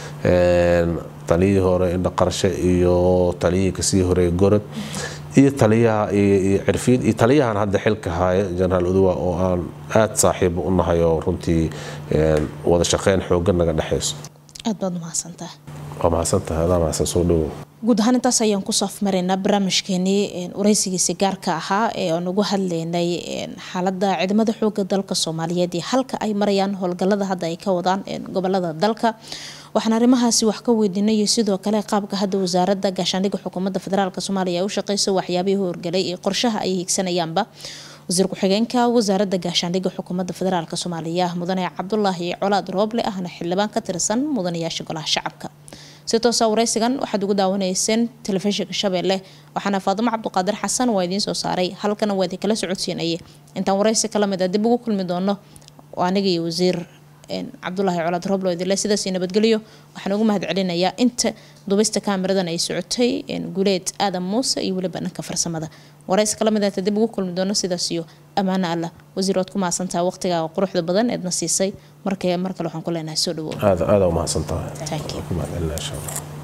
taliyihii hore indha qarshe iyo taliyihii kasii horeey gorod iyo taliyaha iyo cirfiid iyo taliyahan hadda xilka haya jenaraal uduwa oo aan aad saaxiibo u nahay oo runtii wada shaqeyn xoogan naga dhexayso aad baad umahadsantaha waa mahadsantahay adaa mahadsan soo dhowow guud ahaan intaas ayaan kusoo afmaraynaa barnaamijkeenii wareysigiisi gaarka ahaa ee aan ugu hadlaynay xaalada ciidamada xooga dalka soomaaliyeed iyo halka ay marayaan howlgalada hadda ay ka wadaan gobolada dalka waxaan arrimahaasi wax ka weydiinay sidoo kale qaabka hadda wasaaradda gaashaandhigga xukuumadda federaalk soomaaliya ay u shaqeyso waxyaabihii horgelay iyo qorshaha ay hiigsanayaanba wasiir ku-xigeenka wasaaradda gaashaandhigga xukuumadda federaalk soomaaliya mudane cabdulaahi colaad rooble ahna xildhibaan ka tirsan mudanayaasha golaha shacabka si toosa wareysigan waxaad ugu daawanayseen telefishinka shabeelle waxaana faadimo cabduqaadir xasan waa idiin soo saaray halkana waa idin kala socodsiinayay intaan wareysi kala mid a dib ugu kulmi doono aniga iyo wasiir cabdulaahi colaad rooblo idile sidaas nabadgelyo waxaan ugu mahad celinayaa inta dubista kaamiradan ay socotay guuleed aadan muuse iyo weliba dhanka farsamada wareysi kala mid aata dib ugu kulmi doono sidaas iyo ammaano allah wasiir waad ku mahadsantaha waqtigaaga quruxda badan eedna siisay marka mar kale waxaan ku leenahay soo dhawow aad aad u mahadsantahay Thank you. ku mahad celinaa insha allah